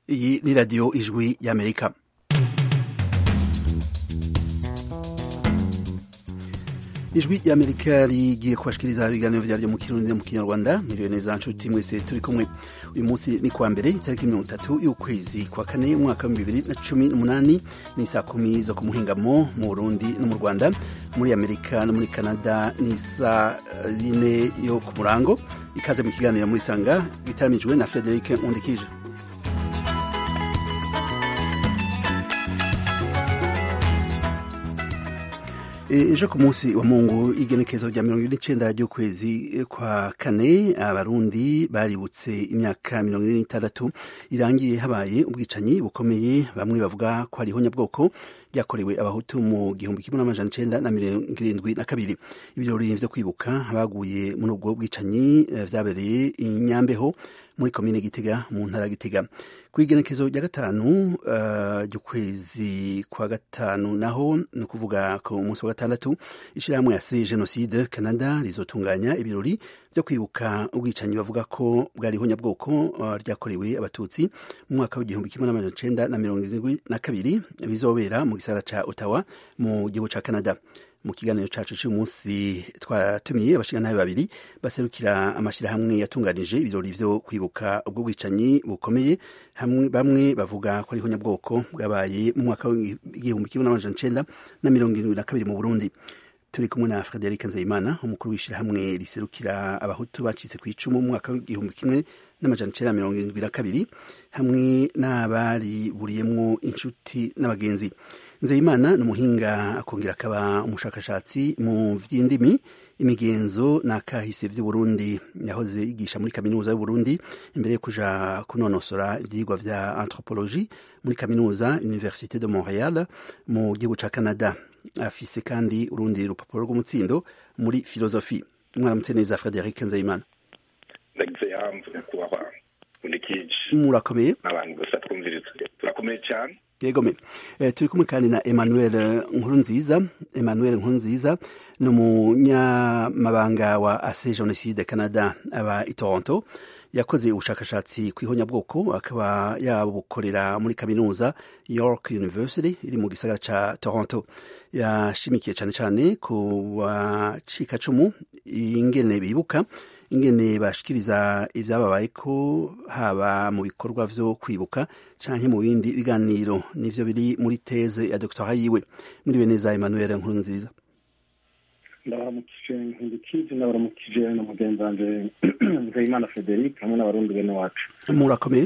iyi ni radiyo ijwi y'amerika ijwi ry'amerika rigiye kubashikiriza ibiganiro vyaryo mu kirundi no mu kinyarwanda miriwe neza nshuti mwese turi kumwe uyu munsi ni kuwa mbere itariki mirongo itatu y'ukwezi kwa kane umwaka wa bibiri na cumi n'umunani ni saa kumi zo ku muhingamo mu burundi no mu rwanda muri amerika no muri canada ni saa yine yo ku murango ikaze mu kiganiro muri sanga gitaramijwe na frederic undikije ejo ku munsi wa mungu igenekezo rya mirongo ine n'icenda ry'ukwezi kwa kane abarundi baributse imyaka mirongo ine n'itandatu irangiye habaye ubwicanyi bukomeye bamwe bavuga ko hariho nyabwoko ryakorewe abahutu mu gihumbi kimwe n'amajana icenda na mirongo irindwi na kabiri ibirori vyo kwibuka abaguye muri ubwo bwicanyi vyabereye inyambeho muri komine gitega mu ntara gitega ku igenekezo rya gatanu ry'ukwezi uh, kwa gatanu naho ni ukuvuga ku munsi wa gatandatu ishirahamwe ya se genocide canada rizotunganya ibirori vyo kwibuka ubwicanyi bavuga ko bwariho nyabwoko uh, ryakorewe abatutsi mu mwaka w'igihumbi kimwe n'amajana icenda na mirongo irindwi na kabiri bizobera mu gisara ca ottawa mu gihugu ca canada mu kiganiro cacu c'uyu munsi twatumiye abashingantahe babiri baserukira amashirahamwe yatunganije ibirori vyo kwibuka ubwo bwicanyi bukomeye hamwe bamwe bavuga ko ariho nyabwoko bwabaye mu mwaka w'igihumbi kimwe n'amajana icenda na mirongo irindwi na kabiri mu burundi turi kumwe na frederic nzeyimana umukuru w'ishirahamwe riserukira abahutu bacitse ku icumu mu mwaka w'igihumbi kimwe n'amajana icenda na mirongo irindwi na kabiri hamwe n'abariburiyemwo inshuti n'abagenzi nzeyimana ni umuhinga akongera akaba umushakashatsi mu vy'indimi imigenzo n'akahise vy'uburundi yahoze yigisha muri kaminuza y'uburundi imbere yo kuja kunonosora ivyigwa vya anthropologie muri kaminuza université de montréal mu gihugu ca canada afise kandi urundi rupapuro rw'umutsindo muri filosofi mwaramutse neza frederic nzeyimana ndagize yamvu nyakubahwa undikije murakomeye abantu gusa twumviriza turakomeye cyane yego me eh, turi kumwe kandi na Emmanuel Nkurunziza Emmanuel Nkurunziza ni umunyamabanga wa Ase Genocide Canada aba i Toronto yakoze ubushakashatsi ku ihonyabwoko akaba yabukorera muri kaminuza York University iri mu gisagara ca Toronto yashimikiye cyane cyane ku bacikacumu ingene bibuka ingene bashikiriza ivyababaye ko haba mu bikorwa vyo kwibuka canke mu bindi biganiro nivyo biri muri teze ya doktora yiwe muriwe neza Emmanuel Nkurunziza ndabaramukije nkundikije ndabaramukije na mugenzi wanje Nzeyimana Frederic hamwe n'abarundi bene wacu murakomeye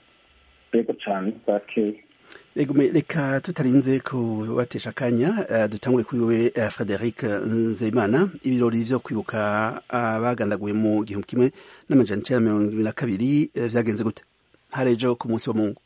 yego cane bwakeye Ego reka tutarinze kubatesha akanya uh, dutangure kuri wewe uh, Frederic Nzeyimana ibirori vyo kwibuka abagandaguye uh, mu gihumbi kimwe n'amajana icenda mirongo ibiri na kabiri uh, vyagenze gute harejo ku munsi wa Mungu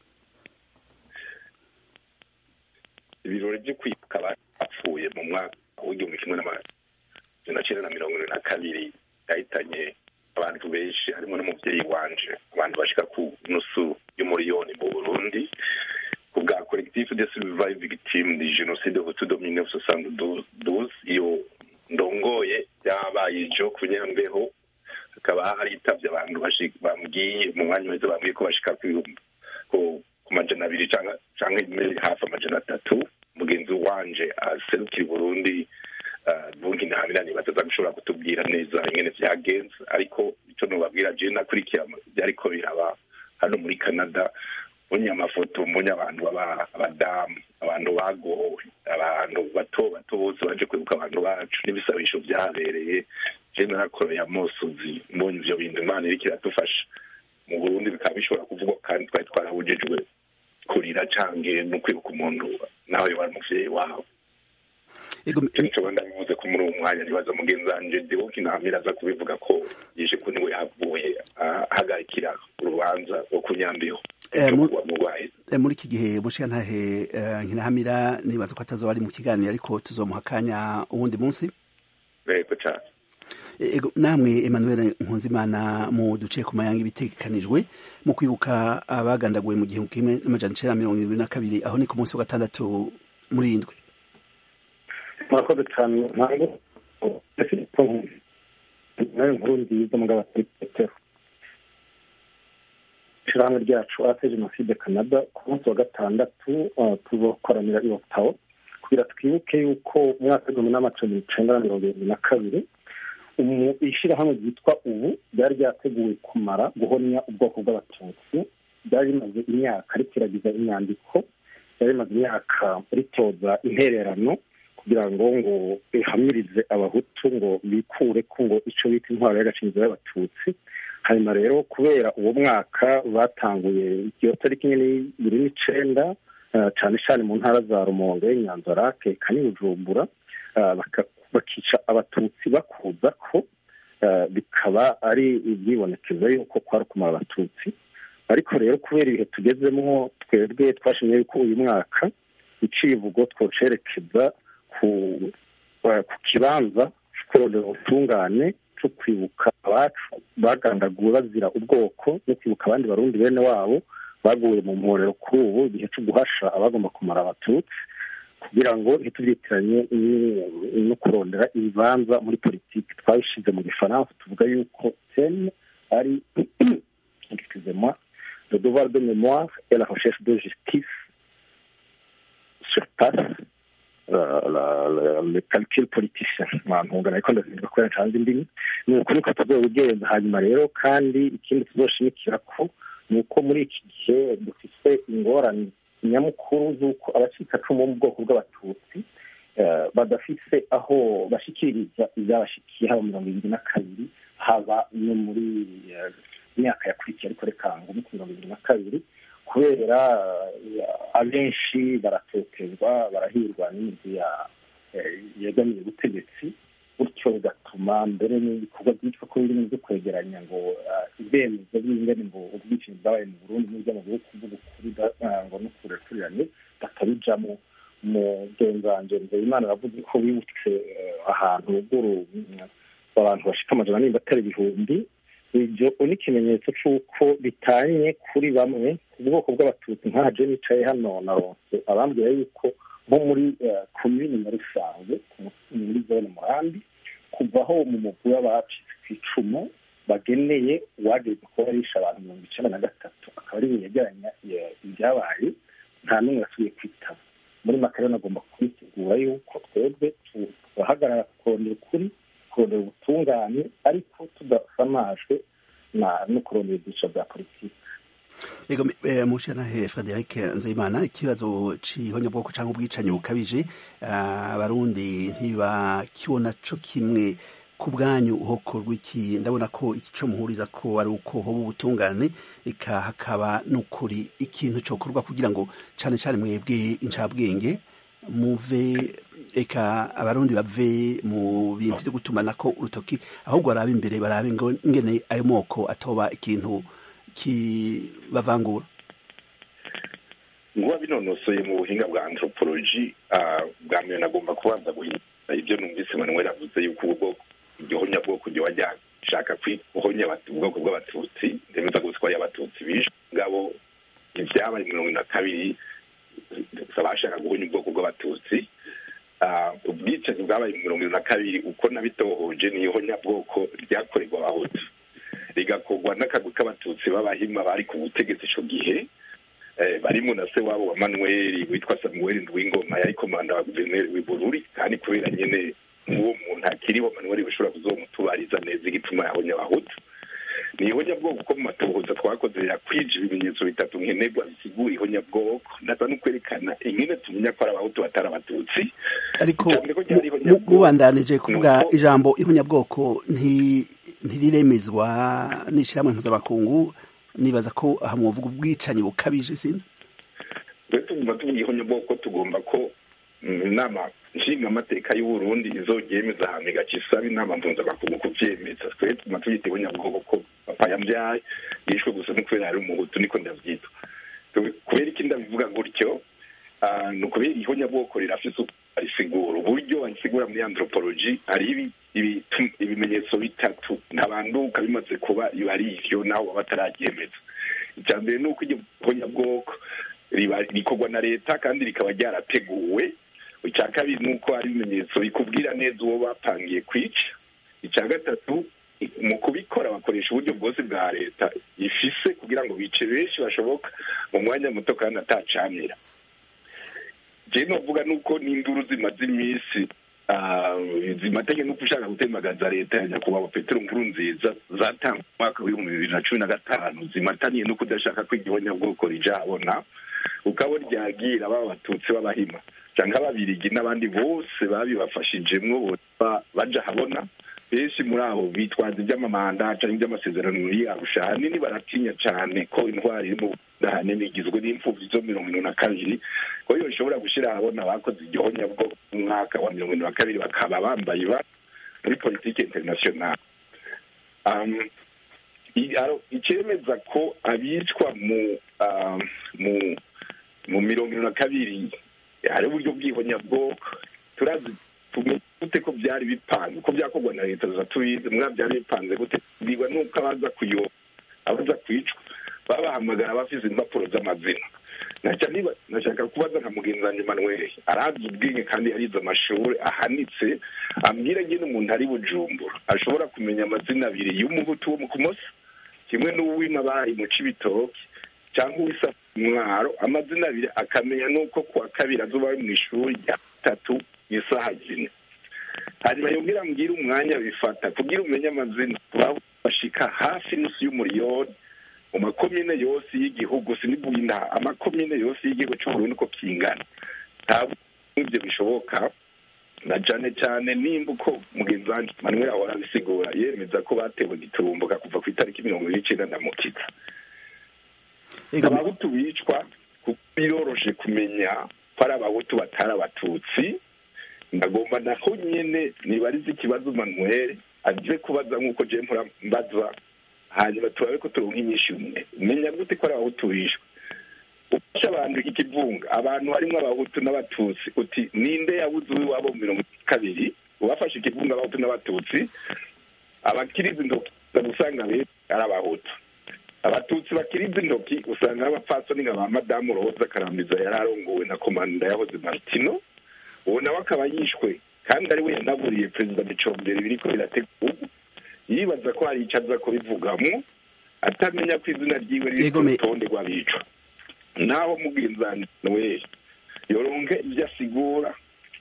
ibirori vyo kwibuka bapfuye mu mwaka w'igihumbi kimwe n'amajana icenda na mirongo ibiri na kabiri yahitanye abantu benshi harimo n'umuvyeyi wanje abantu bashika ku nusu y'umuriyoni mu Burundi ku bwa collectif de survive victime de génocide hutu de 1972 iyo ndongoye yabaye ijo ku nyambeho hakaba haritavye abantu bambwiye mu mwanya wese bambwiye ko bashika ku majana abiri canke hafi amajana atatu mugenzi wanje aserukira burundi bungi ntamirani bataza gushobora kutubwira neza ingene vyagenze ariko ico nobabwira je nakurikira vyariko biraba hano muri canada mbonye amafoto mbonye abantu abadamu abantu bagowe abantu bato bato bose baje kwibuka abantu bacu n'ibisabisho vyabereye je narakoreye amosozi mbonye ivyo bintu imana iriko iradufasha mu burundi bikaba bishobora kuvugwa kandi twari twarabujejwe kurira cange no kwibuka umuntu nawe yoba ari umuvyeyi wawe nico ndabivuze ko muri uwo mwanya nibaza mugenzi wanje dewoki ntamira aza kubivuga ko yije ko niwe yavuye ahagarikira urubanza rwo kunyambiho muri iki gihe mushikantahe nkinahamira nibaza ko atazoba ari mu kiganiro ariko tuzomuha akanya uwundi munsi yego cane namwe Emmanuel Nkunzimana mu duce ku mayanga ibitegekanijwe mu kwibuka abagandaguwe mu gihumbi kimwe n'amajana icenda mirongo irindwi na kabiri aho ni ku munsi wa gatandatu muri indwi murakoze cyane ntabwo nayo nkuru nziza mugabo petero ishyirahamwe ryacu ate jenoside canada ku munsi wa gatandatu tuzokoranira i otawa kugira twibuke yuko mu mwaka w'igihumbi n'amacumi icenda na mirongo irindwi na kabiri ishyirahamwe ryitwa ubu ryari ryateguwe kumara guhonya ubwoko bw'abatutsi ryari rimaze imyaka rikiragiza inyandiko ryari rimaze imyaka ritoza intererano kugira ngo ngo rihamirize abahutu ngo bikure ko ngo icyo bita intwaro y'agacinzo y'abatutsi hanyuma rero kubera uwo mwaka batanguye iyo tariki nyine bibiri n'icenda cyane cyane mu ntara za rumonge nyanzarake kani bujumbura bakica abatutsi bakuza ko bikaba ari ibyibonekeza yuko kwari kumara abatutsi ariko rero kubera ibihe tugezemo twebwe twashimye yuko uyu mwaka icivugo twocerekeza ku kibanza kurondera ubutungane cyo kwibuka abacu bagandaguwe bazira ubwoko no kwibuka abandi barundi bene wabo baguye mu mporero kuri ubu igihe cyo guhasha abagomba kumara abatutsi kugira ngo ntitubyitiranye no kurondera ibibanza muri politiki twabishyize mu gifaransa tuvuga yuko teme ari excusez-moi le devoir de mémoire et la recherche de justice surpasse le calcul politicien ntungana ariko ndazinduka kubera ncanze indimi ni uko niko tuzobigenza hanyuma rero kandi ikindi tuzoshimikira ko ni uko muri iki gihe dufite ingorane nyamukuru z'uko abacikacumu bo mu bwoko bw'abatutsi badafise aho bashikiriza ibyabashikiye haba mirongo ibiri na kabiri haba no muri myaka yakurikiye ariko reka ngo muri mirongo ibiri na kabiri kubera abenshi baratotezwa barahirwa n'imigwi yegamiye ubutegetsi gutyo bigatuma mbere n'ibikorwa byitwa ko birimo byo kwegeranya ngo ibyemezo by'ingene ngo ubwishingizi bwabaye mu burundi n'ibyo mu bihugu by'ukuri ngo no kurekurirane batabijamo mugenzanje nzeyimana aravuze ko bibutse ahantu ruguru abantu bashika amajana nimba atari ibihumbi ibyo ni ikimenyetso cy'uko bitanye kuri bamwe ubwoko bw'abatutsi nka je nicaye hano na ronse abambwira yuko nko muri komini na rusange muri zone murambi kuvaho mu mugwi w'abacitse ku icumu bageneye uwageze kuba yarisha abantu mirongo icenda na gatatu akaba ari yegeranya ibyabaye nta n'umwe yasubiye kwitaba muri makarena agomba kubitegura yuko twebwe turahagarara kurondera ukuri kurondera ubutungane ariko tudasamajwe no kurondera ibyiciro bya politiki ego mushanahe frederic nzeyimana ikibazo c'ihonyabwoko canke ubwicanyi bukabije abarundi ntibakibona co kimwe ku bwanyu hokorwa iki ndabona ko iki co muhuriza ko ari uko hoba ubutungane eka hakaba n'ukuri ikintu cokorwa kugira ngo cane cane mwebwe incabwenge muve eka abarundi bave mu bintu vyo gutumanako urutoki ahubwo barabe imbere barabe ngo ingene ayo moko atoba ikintu kibavangura nguba binonosoye mu buhinga bwa anthropology bwa mbere nagomba kubanza guhindura ibyo numvise manuel avuze yuko ubwoko igihonya bwoko ryo wajya shaka guhonya ubwoko bw'abatutsi ndemeza gutwara abatutsi bishe ngabo ibyabaye mirongo na kabiri bashaka guhonya ubwoko bw'abatutsi ubwicanyi bwabaye mirongo na kabiri uko nabitohoje ni ihonyabwoko ryakorerwa abahutu rigakorwa n'akagwi k'abatutsi b'abahima bari ku butegetsi icyo gihe barimo na se wabo wa manuel witwa samuel ndwingoma yari komanda wa guverineri w'ibururi kandi kubera nyine nk'uwo muntu akiriho manuel bishobora kuzomutubariza neza igituma yahonya abahutu ni ihonyabwoko ko mu matohoza twakoze yakwije ibimenyetso bitatu nkenerwa bisigura ihonyabwoko ndaza no kwerekana ingene tumenya ko ari abahutu batari abatutsi ariko mubandanije kuvuga ijambo ihonyabwoko ntiriremezwa n'ishyirahamwe mpuzamakungu nibaza ko aha mwovuga ubwicanyi bukabije sinzi twe tugomba tuvuga ihonyabwoko tugomba ko inama nshingamateka y'uburundi izoryemeza ahantu igaca isaba inama mpuzamakungu kuvyemeza twe tuguma tubyita ihonyabwoko ko papa yambyaye yishwe gusa no kubera ari umuhutu niko ndavyita kubera iki ndabivuga gutyo ni ukubera ihonyabwoko rirafise risigura uburyo basigura muri anthropology hari ibimenyetso bitatu ntabanduka bimaze kuba biba ari ivyo naho baba batararyemeza icya mbere ni uko iryo honyabwoko rikorwa na leta kandi rikaba ryarateguwe icya kabiri ni uko hari ibimenyetso bikubwira neza uwo bapangiye kwica icya gatatu mu kubikora bakoresha uburyo bwose bwa leta ifise kugira ngo bice benshi bashoboka mu mwanya muto kandi atacamira je novuga nuko n'induru zimaze iminsi zimatanye nuko ushaka gutembagaza leta ya nyakubahwa petero nkuru nziza zatanga umwaka w'ibihumbi bibiri na cumi na gatanu zimataniye no kudashaka ko igihonyabwoko rija habona ukabona ryagira baba abatutsi b'abahima canke ababirigi n'abandi bose babibafashijemwo baja habona benshi muri abo bitwaza iby'amamanda canke iby'amasezerano y'arusha ahanini baratinya cane ko intwari iri mu ahanini igizwe n'imfuvyi zo mirongo ine na kabiri ko iyo ishobora gushira ahabona abakoze igihonyabwo mu mwaka wa mirongo ine na kabiri bakaba bambaye ba muri politike internationale icemeza ko abicwa mu mu mu mirongo ine na kabiri hari uburyo bw'ihonyabwoko turazi gute ko byari bipanze ko byakorwa na leta za tubizi mwa byari bipanze gute bigwa nuko abaza kuyoba abaza kwicwa babahamagara bafise impapuro z'amazina nashaka kubaza nka mugenzi wanjye manuel arazi ubwenge kandi yarize amashuri ahanitse ambwira nyine umuntu ari bujumbura ashobora kumenya amazina abiri y'umuhutu wo mu kumoso kimwe n'uw'imabari mu cibitoki cyangwa uwisa mwaro amazina abiri akamenya n'uko kuwa kabiri azoba ari mu ishuri rya gatatu isaha zine hanyuma yongera mbwira umwanya bifata kugira umenye amazina bashika hafi n'isi y'umuriyoni mu makomine yose y'igihugu sinibwina amakomine yose y'igihugu cy'uburundi uko kingana ntabwo ibyo bishoboka na cyane cyane nimba uko mugenzi wanjye manuel ahora abisigura yemeza ko batewe giturumbuka kuva ku itariki mirongo ibiri n'icyenda na mukitsa abahutu bicwa kuko biroroshe kumenya ko ari abahutu batari abatutsi ndagomba naho nyine nibarize ikibazo manuel aje kubaza nk'uko je mpora mbaza hanyuma turabe ko turonka inyinshi umwe menya gute ko ari abahutu bishwe ufashe abantu ikivunga abantu harimo abahutu n'abatutsi uti ninde yabuze uw'iwabo mu mirongo kabiri ubafashe ikivunga abahutu n'abatutsi abakiriza intoki usanga benshi ari abahutu abatutsi bakiriza intoki usanga ari abapfasoni nka ba madamu roza karambiza yari arongowe na komanda yahoze martino uwo nawe akaba yishwe kandi ari we yanaburiye perezida micombere biriko birategurwa yibaza ko hari icyo aza kubivugamo atamenya ko izina ryiwe riri ku rutonde rw'abicwa naho mubwizani we yoronke ibyo asigura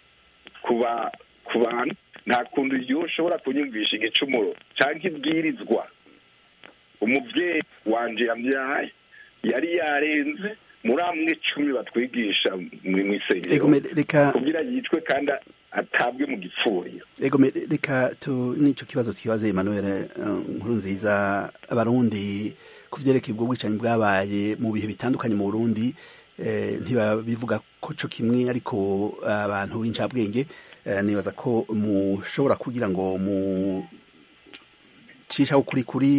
ku bantu nta kuntu iyo ushobora kunyumvisha igicumuro cyangwa ibwirizwa umubyeyi wanje yabyaye yari yarenze muri amwe icumi batwigisha mu isengero kugira yicwe kandi atabwe mu gipfuriro ego reka tu n'icyo kibazo tukibaze Emmanuel nkuru nziza abarundi ku byerekeye ubwo bwicanyi bwabaye mu bihe bitandukanye mu Burundi ntibabivuga ko cyo kimwe ariko abantu b'incabwenge nibaza ko mushobora kugira ngo mu cishaho kuri kuri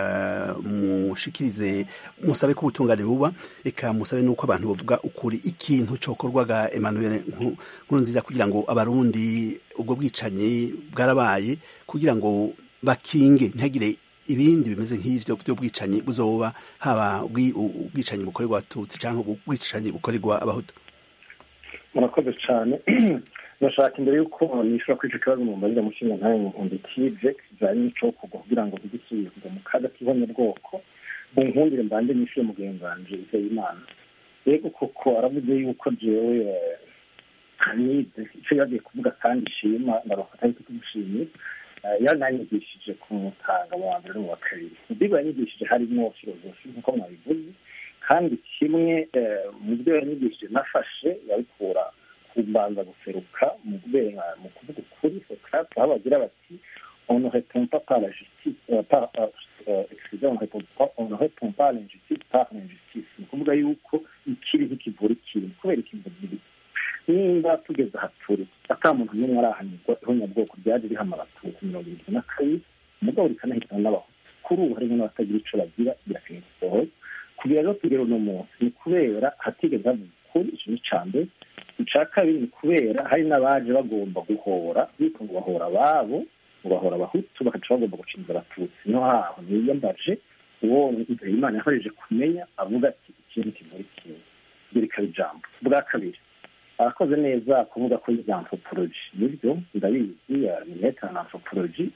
mushikirize musabe ko ubutungane buba eka musabe nuko abantu bavuga ukuri ikintu cokorwaga Emmanuel nkuru nziza kugira ngo abarundi ubwo bwicanyi bwarabaye kugira ngo bakinge ntihagire ibindi bimeze nk'ivyo byo bwicanyi buzoba haba ubwicanyi bukorerwa abatutsi cyangwa ubwicanyi bukorerwa abahutu murakoze cyane ndashaka imbere y'uko nishobora kwica ikibazo mu mbarira mushinga ntayo muhundi kije kijanye n'ico kugwa kugira ngo bigisubiye kujya mu kaga kibonye bwoko bunkundire mbande nishyuye mugenzi wanje izeye imana rego koko aravuze yuko jewe hanize ico yagiye kuvuga kandi ishima ndarofata yuko tumushimiye yananyigishije ku mutanga mu wa mbere no mu wa kabiri mu byo yanyigishije harimo filozofi nk'uko mwabivuze kandi kimwe mu byo yanyigishije nafashe yabikura kumbanza guseruka mu kubera mu kuvuga ukuri socrate aho bagira bati on ne répond pas par la justice euh, par euh, excusez on répond pas on ne répond pas à l'injustice par l'injustice ni ukuvuga yuko ikiri ntikivura ikiri kubera ikivuga ibi nimba tugeze aha turi ata muntu n'umwe arahanirwa ihonyabwoko ryaje rihama abatutsi mirongo irindwi na kabiri umugabo rikanahitana n'abahutu kuri ubu harimo n'abatagira ico bagira birakeneye gusohoza kugira rero tugere uno munsi ni kubera hatigeze havuga ukuri ico ni ica mbere ica kabiri ni kubera hari n'abaje bagomba guhora bitwa ngo bahora ababo ngo bahora abahutu bakaca bagomba gucinza abatutsi no haho niyambaje uwo imana yakoreje kumenya avuga ati ikintu kivura ikintu ibyo rikaba ijambo bwa kabiri arakoze neza kuvuga ko yize anthropology nibyo ndabizi ni meta na anthropology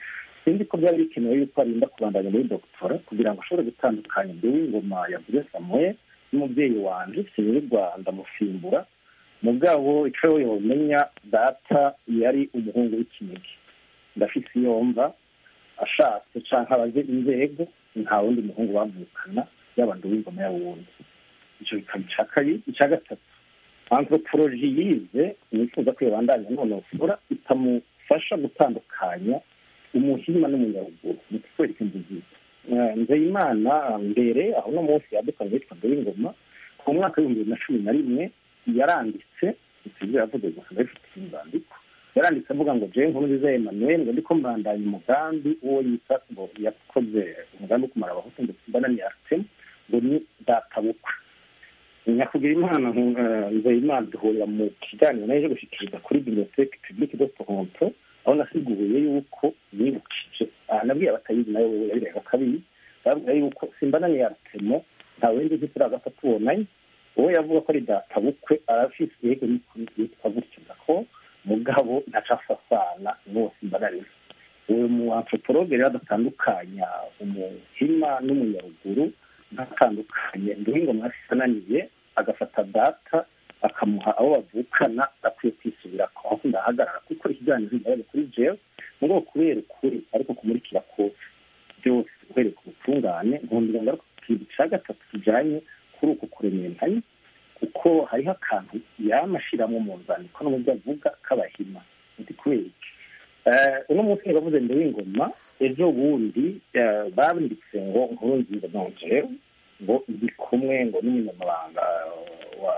sinzi ko byari bikenewe yuko arinda kubandanya muri dogitora kugira ngo ashobore gutandukanya ndi w'ingoma yavuze samuel n'umubyeyi wanje sinirwa ndamusimbura mugabo icyo yomenya data yari umuhungu w'ikinege ndafise iyo mva ashatse canke abaze inzego nta wundi muhungu bavukana yaba ndi w'ingoma y'awundi icyo bikaba ica kabiri icya gatatu anthropology yize nifuza ko yabandanya nonosora itamufasha gutandukanya umuhima n'umunyaruguru ni kutwereka inzu nzeyimana mbere aho uno munsi yadukanye yitwa ndoyingoma ku mwaka w'ibihumbi bibiri na cumi na rimwe yaranditse ibyo yavuze gusa ndabifite inzandiko yaranditse avuga ngo jewe nkuru nziza emmanuel ngo ndiko mbandanya umugambi uwo yita ngo yakoze umugambi wo kumara abahutu ndetse mbanani artemu ngo ni databukwe nyakugira imana nzeyimana duhurira mu kiganiro naje gushikiriza kuri biblioteke publique de toronto aho nasiguye yuko yibukije nabwiye abatayizi nayo wewe yabirega kabiri babwira yuko simbanani artemo nta windi nzi turaza tubonanye uwo yavuga ko ari data bukwe arafise yego yitwa gutyo ko mugabo ntacafasana n'uwo simbanani uwo mu antropologe rero adatandukanya umuhima n'umunyaruguru ntatandukanye nduhingo mwasi ananiye agafata data akamuha abo bavukana akwiye kwisubira ko aho ndahagarara kuko ikiganiro ndabaga kuri jewe ngo kubera ukuri ariko kumurikira kose byose uhereye ku butungane nkundira ngaruka ku kintu cya gatatu kijanye kuri uku kurementanya kuko hariho akantu yamashiramo mu nzandiko no mu byo avuga k'abahima ndi kubera iki uno munsi bavuze mbere y'ingoma ejo bundi banditse ngo nkuru nziza nongewe ngo ndi kumwe ngo n'umunyamabanga wa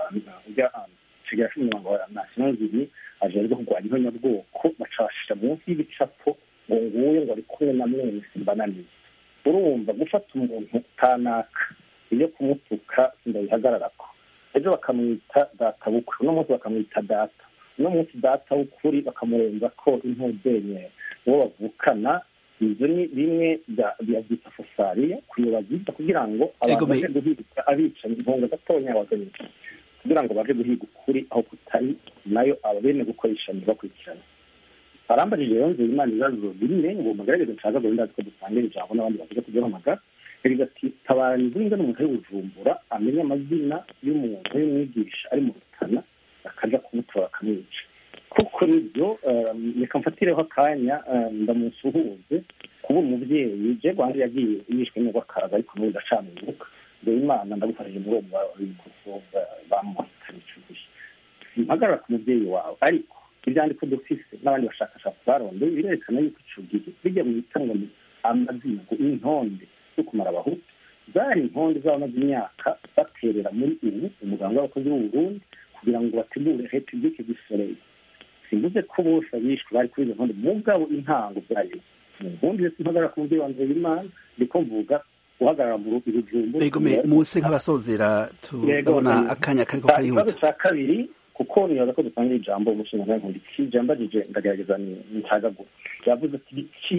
kigali cy'umunyamabanga wa national ziri ajejwe kurwanya ihonyabwoko baca bashira munsi y'ibicapo ngo nguye ngo ari kumwe na mwene simbananiye urumva gufata umuntu kanaka iyo kumutuka sindabihagararako ejo bakamwita data bukwe uno munsi bakamwita data uno munsi data w'ukuri bakamurenza ko impuzenye uwo bavukana ibyo ni bimwe byabyita fosariya kuyobagiza kugira ngo abantu baje guhiga abicanyi intunga gatonya abagabisha kugira ngo baje guhiga ukuri aho kutari nayo ababene gukoresha ntibakurikirane arambajije rero nzira imana ibibazo bine ngo mugaragaze nshaka ngo ndazi ko dusangira ijambo n'abandi bavuga kugihamagara yagize ati tabara nzinga n'umuntu ari bujumbura amenye amazina y'umuntu w'umwigisha ari mu rutana akaja kumutora akamwica kuko nibyo reka mfatireho akanya ndamusuhuze kuba umubyeyi je rwanda yagiye yishwe n'urw'akaza ariko n'ubu ndacamibuka mbere imana ndagufashije muri uwo bikoso bamuhitanye ico gihe impagarara ku mubyeyi wawe ariko ibyandiko dufise n'abandi bashakashatsi barondeye birerekana yuko ico gihe bijya mu itanwa amazina intonde zo kumara abahutu zari intonde z'abamaze imyaka baterera muri ubu umuganga w'abakozi b'uburundi kugira ngo bategure republike du soleil simvuze ko bose abishwe bari kuri izo ntonde mugabo intango byayo ubundi rero mpagarara ku mubyeyi wanjye w'imana ndiko mvuga uhagarara mu ibijumbu muse nk'abasozera turabona akanya kariko karihuta ikibazo cya kabiri kuko nibaza ko dusangira ijambo umushinga nawe nkunda iki ijambo agije ndagerageza ncagagura yavuze ati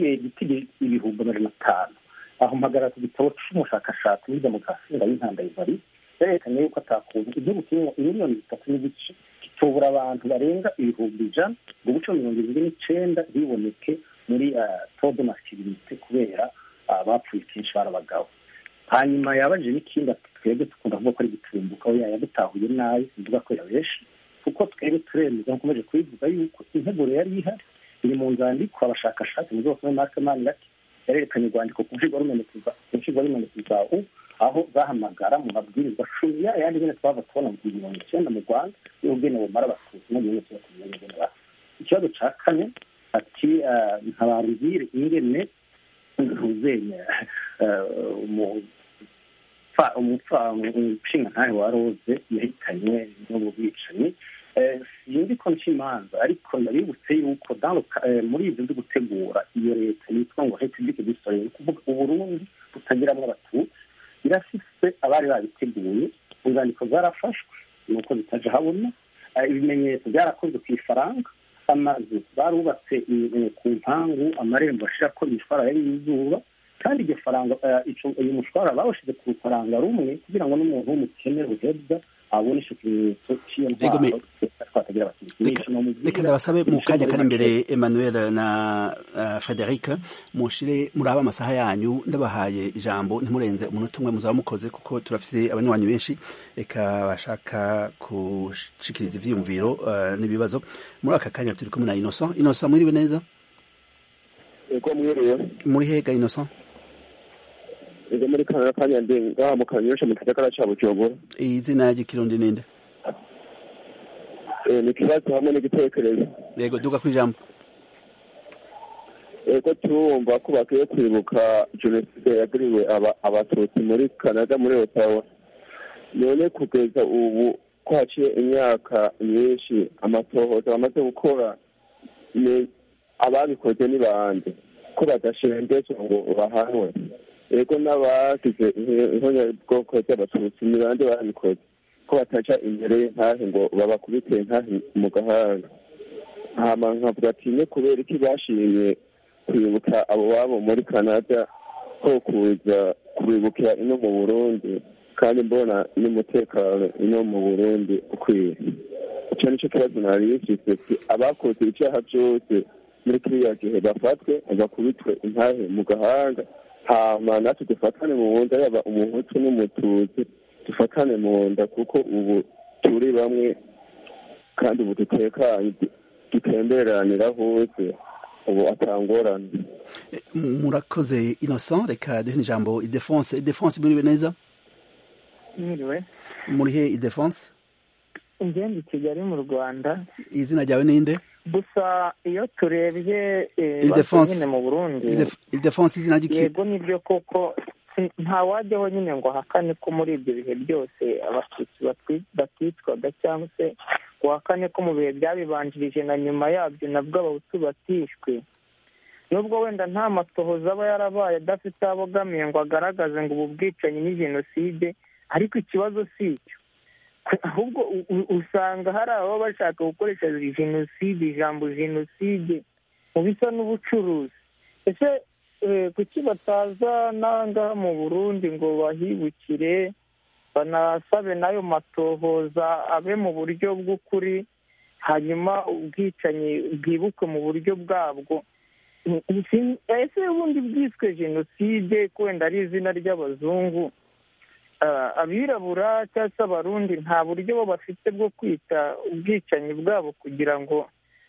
igiti ibihumbi amajana atanu aho mpagarara ku gitabo c'umushakashatsi muri demokarasi ndabintanda ivari yerekanye yuko atakuntu igihugu kirimo miliyoni zitatu n'igice kitobura abantu barenga ibihumbi ijana ngo guca mirongo irindwi n'icenda ntiboneke muri todo masculinite kubera bapfuye kenshi bari abagabo hanyuma yabajije n'ikindi ati twebwe dukunda kuvuga ko ari gitumbuka aho yadutahuye nabi sivuga ko yabeshe kuko twebwe turemeza nkomeje kubivuga yuko integuro yari ihari iri mu nzandiko abashakashatsi mu zose muri marke manirati yarerekanye urwandiko ku nshingwabimenyetso za u aho zahamagara mu mabwirizwa cumi ya yandi nyine twava tubona mu mirongo icyenda mu rwanda y'ubwene bumara abatutsi no gihugu cyose kumenya ingene basa ikibazo ca kane ati ntabaruzire ingene ntuzenya umushinga ntahe wa roze yahitanywe n'ubu bwicanyi sinzi ko nca imanza ariko ndabibutse yuko muri ibyo byo gutegura iyo leta yitwa ngo republique du soleil ni ukuvuga uburundi butagiramwo abatutsi irafise abari babiteguye inzandiko zarafashwe nuko zitaje habona ibimenyetso byarakozwe ku ifaranga amazu barubatse ku mpangu amarembo ashirako imishwara yari y'izuba kandi iryo faranga uyu mushwara bawushize ku rufaranga rumwe kugira ngo n'umuntu w'umukene ruhebwa abone ico kimenyetso cy'iyo ntwaro batagira bakinisha reka ndabasabe mu kanya kari imbere emmanuel na uh, frederic mushire muraba amasaha yanyu ndabahaye ijambo ntimurenze umunota umwe muzaba mukoze kuko turafise abanywanyi benshi reka bashaka gushikiriza ivyiyumviro uh, n'ibibazo muri aka kanya turi kumwe na innocent innocent mwiriwe neza ego mwiriwe muri hega innocent ego muri kanara kanya ndi ngaha mu kanyosha mu gisagara ca bujumbura izina ry'ikirundi ninde ni ikibazo hamwe n'igitekerezo yego duga kwijambo ego turumva ko bakwiye kwibuka jenoside yagiriwe abatutsi muri canada muri otawa none kugeza ubu ko haciye imyaka myinshi amatohoza bamaze gukora ni ababikoze ni bande ko badashengezwa ngo bahanwe ego n'abagize ihonyabwoko ry'abatutsi ni bande babikoze ko bataca imbere y'intahe ngo babakubite intahe mu gahanga hama nkavuga ati ne kubera iki bashimye kwibuka abo babo muri canada ko kuza kubibukira ino mu burundi kandi mbona n'umutekano ino mu burundi ukwiye icyo nicyo kibazo nari bifise abakoze icyaha byose muri kiriya gihe bafatwe bakubitwe intahe mu gahanga hama natwe dufatane mu nda yaba umuhutu n'umututsi dufatane mu nda kuko ubu turi bamwe kandi ubu dutekanye dutemberanira hose ubu atangorane murakoze innocent reka duhe ijambo idefonse idefonse muriwe neza mwiriwe muri he idefonse ingenda i kigali mu rwanda izina ryawe ninde gusa iyo turebye Ildefonse. nyine mu burundi idefonse izina ry'iki yego nibyo koko nta wajyaho nyine ngo ahakane ko muri ibyo bihe byose abatutsi batwi- baticwaga cyangwa se ngo ahakane ko mu bihe byabibanjirije na nyuma yabyo nabwo abahutu batishwe nubwo wenda nta matohoza aba yarabaye adafite aho abogamiye ngo agaragaze ngo ubu bwicanyi ni jenoside ariko ikibazo si icyo ahubwo u- u- usanga hari ababa bashaka gukoresha jenoside ijambo jenoside mu bisa n'ubucuruzi ese eh, kuki bataza n'ahangaha mu burundi ngo bahibukire banasabe n'ayo matohoza abe mu buryo bw'ukuri hanyuma ubwicanyi bwibukwe mu buryo bwabwo Si- ese ubundi bwiswe jenoside ko wenda ari izina ry'abazungu Ah, abirabura cyangwa se abarundi nta buryo bo bafite bwo kwita ubwicanyi bwabo kugira ngo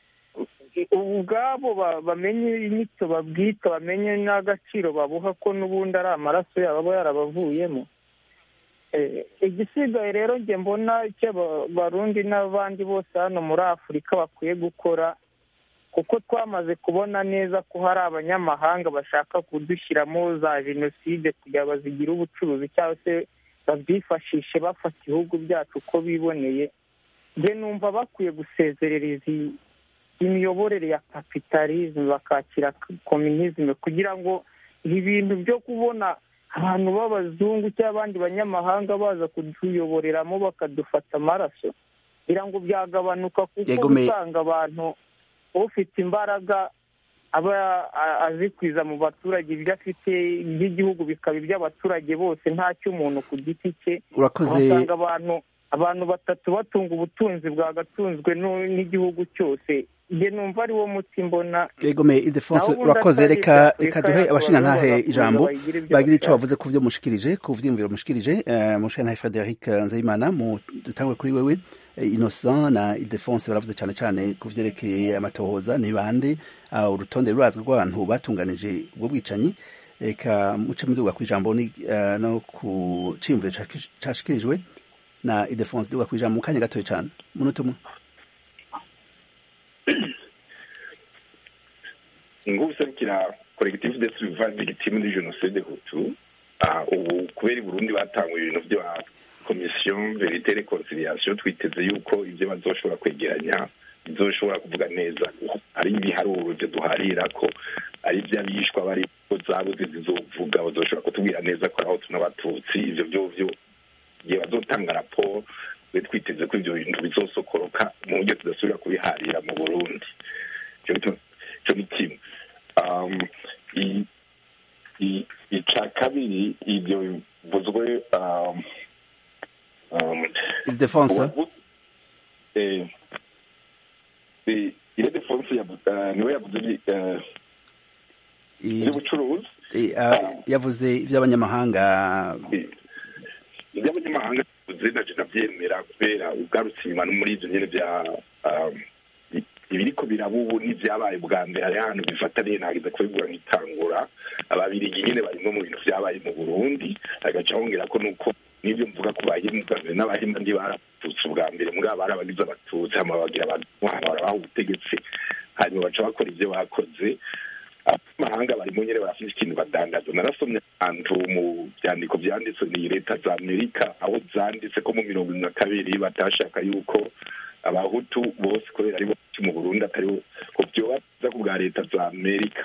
ubwabo ba- bamenye inyito babwita bamenye n'agaciro babuha ko n'ubundi ari amaraso yabo aba yarabavuyemo Eh, igisigaye rero njye mbona icyo aba- abarundi n'abandi bose hano muri afurika bakwiye gukora kuko twamaze kubona neza ko hari abanyamahanga bashaka kudushyiramo za jenoside kugira ngo bazigire ubucuruzi cyangwa se babyifashishe bafata ibihugu byacu uko biboneye njye numva bakwiye gusezerera izi imiyoborere ya kapitalisme bakakira kominizme kugira ngo ibi bintu byo kubona abantu b'abazungu cyangwa abandi banyamahanga baza kutuyoboreramo bakadufata amaraso kugira ngo byagabanuka kuko Yego, me- usanga abantu ufite imbaraga aba a- azikwiza mu baturage ibyo afite by'igihugu bikaba iby'abaturage bose nta cy'umuntu ku giti cye urakoze usanga abantu abantu batatu batunga ubutunzi bwagatunzwe n'u- n'igihugu cyose njye numva ari wo muti mbona egome idefonse Naho ubundi urakoze atari reka ibya reka Afurika duhe yacu abashingantahe baravuga ijambo bayigira ibyo bagira icyo bashaka. bavuze ku byo mushikirije ku vyiyumviro mushikirije eh, mushingantahe frederic nzeyimana mu dutangwe kuri wewe eh, innocent na idefonse baravuze cyane cyane ku vyerekeye amatohoza ni bande ah, urutonde rurazwi rw'abantu batunganije ubwo bwicanyi reka muce muduga ku ijambo ni, eh, no ku ciyumviro cakish- cashikirijwe na idefonse duga ku ijambo mu kanya gatoya cyane munota umwe nguserukira collectif de survivants victimes de génocide hutu ah, ubu kubera i burundi batanguye ibintu bya commission verite reconciliation twiteze yuko ibyo bazoshobora kwegeranya bizoshobora kuvuga neza ari ibiharuro byo duharira ko ari iby'abishwa bari zabuze zizovuga bazoshobora kutubwira neza ko aho tunabatutsi ibyo byovyo igihe bazotanga raporo twe twiteze ko ibyo bintu bizosokoroka mu buryo tudasubira kubiharira mu burundi icyo ni- icyo ni kimwe Um, i- i- ica kabiri ibyo bivuzwe um, um, idefonse ubu- eh, eh, niwe yavuze iby- eh, iby'ubucuruzi Eh, ah, yavuze iby'abanyamahanga iby'abanyamahanga bivuze naje nabyemera kubera ugarutse inyuma no muri ibyo nyine bya um, i- ibiriko biraba ubu n'ibyabaye bwa mbere hari ahantu bifataniye nageze kubibura nk'itangura ababirigi nyine barimo mu bintu byabaye mu burundi agaca hongera ko nuko n'ibyo mvuga ku bahimba bwa mbere n'abahimba ndi baratutse ubwa mbere mugabo bari abagize abatutsi hama bagira abantu barabaha ubutegetsi hanyuma baca bakora ibyo bakoze abanyamahanga barimo nyine barafite ikintu badandaza narasomye ahantu mu byandiko byanditse ni leta za amerika aho zanditse ko mu mirongo ine na kabiri batashaka yuko abahutu bose kubera ari benshi mu burundi atari bo ko byoba byiza ku bwa leta za amerika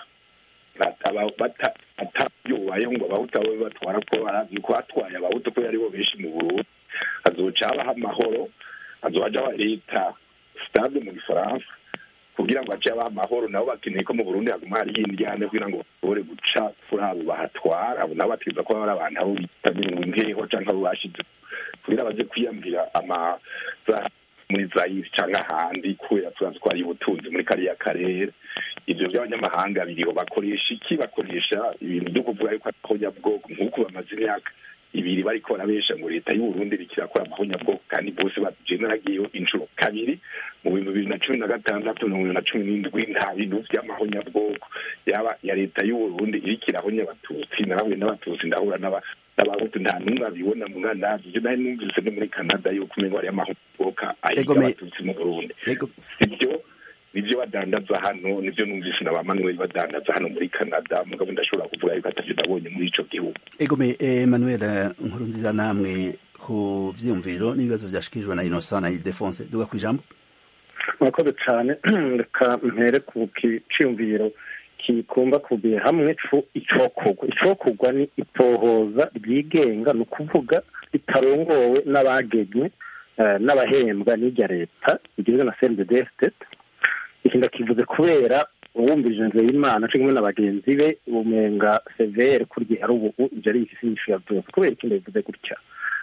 atabyubayeho ngo abahutu abo batwara ko barazi ko hatwaye abahutu kubera ari bo benshi mu burundi hazoca habaho amahoro hazoja haba leta stable mu gifaransa kugira ngo hace habaho amahoro nabo bakeneye ko mu burundi haguma hariho indyane kugira ngo bashobore guca kuri abo bahatwara abo nabo bategereza kuba bari abantu abo bita imbeho canke abo bashize kugira baje kwiyambira amaza muri zayiri cyangwa ahandi kubera turazi ko hari ubutunzi muri kariya karere ibyo by'abanyamahanga biriho bakoresha iki bakoresha ibintu byo kuvuga yuko ari abanyabwoko nk'uko bamaze imyaka ibiri bariko barabesha ngo leta y'uburundi rikirakora amahonyabwoko kandi bose baje naragiyeho inshuro kabiri mu bintu bibiri na cumi na gatandatu mirongo ibiri na cumi n'indwi nta bintu vy'amahonyabwoko yaba ya leta y'uburundi iriko irahonya abatutsi narahuye n'abatutsi ndahura n'abahutu nta n'umwe abibona mu nganda ivyo nari numvise no muri canada yuko umengo hariyo amahonyabwoko ahiga abatutsi mu burundi sivyo nivyo badandaza hano nivyo numvise na ba manuel badandaza hano muri canada mugabo ndashobora kuvuga yuko atavyo ndabonye muri ico gihugu egome emmanuel nkuru nziza namwe ku vyiyumviro n'ibibazo vyashikirijwe na innocent na ildefonse duga kw'ijambo murakoze cane reka mpere ku kiciyumviro kikumba kubiye hamwe icokorwa icokorwa ni itohoza ryigenga ni ukuvuga ritarongowe n'abagenywe n'abahembwa n'irya leta rigizwe na cnddt iki ndakivuze kubera uwumvije inzira y'imana cyo kumwe na bagenzi be umenga severe kurya hari ubu ibyo ari igisi nyinshi ya byose kubera ikindi bivuze gutya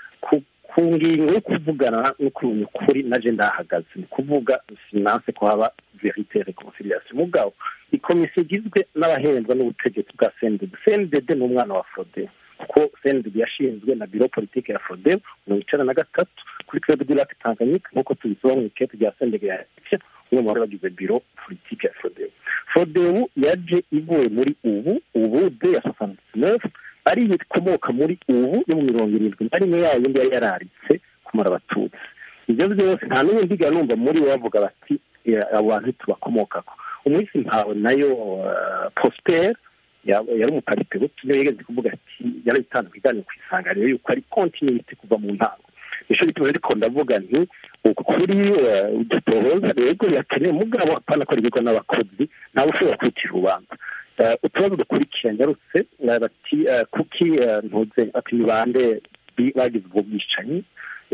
ku ngingo yo kuvugana no kumenya ukuri naje ndahagaze ni kuvuga sinanse ko haba verite reconciliation mugabo ikomisiyo igizwe n'abahembwa n'ubutegetsi bwa cndd cndd ni umwana wa frode kuko cndd yashinzwe na biro politike ya frode mirongo icenda na gatatu kuri club du lac tanganyika nk'uko tubisoma mu ikete rya cndd ya umwe mu bari bagize biro politike ya frodebu frodebu yaje ivuye muri ubu ubu de ya soixante neuf ari ikomoka muri ubu yo mu mirongo irindwi na rimwe yayo yari yari yararitse kumara abatutsi ibyo byose nta n'ubu ndiga numva muri bo bavuga bati abo bantu tubakomokako umunsi ntawe nayo prosper yari umuparite buto niyo yigeze kuvuga ati yarabitanze ku iganiro ku isanganiro yuko ari kontinuite kuva mu ntango nico gituma ariko ndavuga nti ukuri dutohoza rego yakeneye mugabo apana ko rigirwa n'abakozi ntawe ushobora kwitira urubanza utubazo dukurikira nyarutse bati kuki ntuze ati ni bande bagize ubwo bwicanyi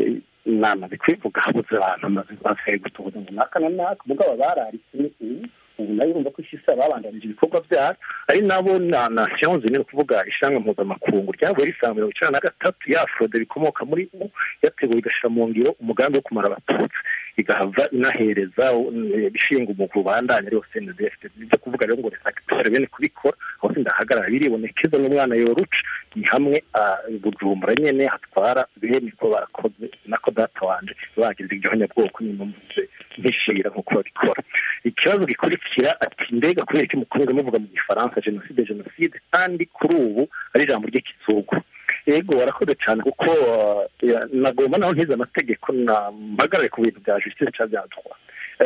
namaze kwivuga habuze abantu amaze basigaye gutohoza ngo naka na naka mugabo bararitse ni ubu ubu nayo urumva ko isi babandanije ibikorwa byayo ari nabo na nation zine kuvuga ishanga mpuzamakungu ryavuye risanga mirongo icenda na gatatu ya frode rikomoka muri u yateguye igashira mu ngiro umugambi wo kumara abatutsi igahava inahereza ishinga umugwi ubandanya ariwo cndf nivyo kuvuga rero ngo resactore bene kubikora aho sindahagarara biribonekeza n'umwana yoruca ni hamwe bujumbura nyene hatwara bene ko barakoze nako data wanje bagize igihonyabwoko n'inumvuze nkishira nk'uko babikora ikibazo gikurikira ati mbega kubera iki mukomeza muvuga mu gifaransa jenoside jenoside kandi kuri ubu ari ijambo ry'ikizungu yego warakoze cyane kuko nagomba naho ntize amategeko mpagarare ku bintu bya justice cyangwa bya droit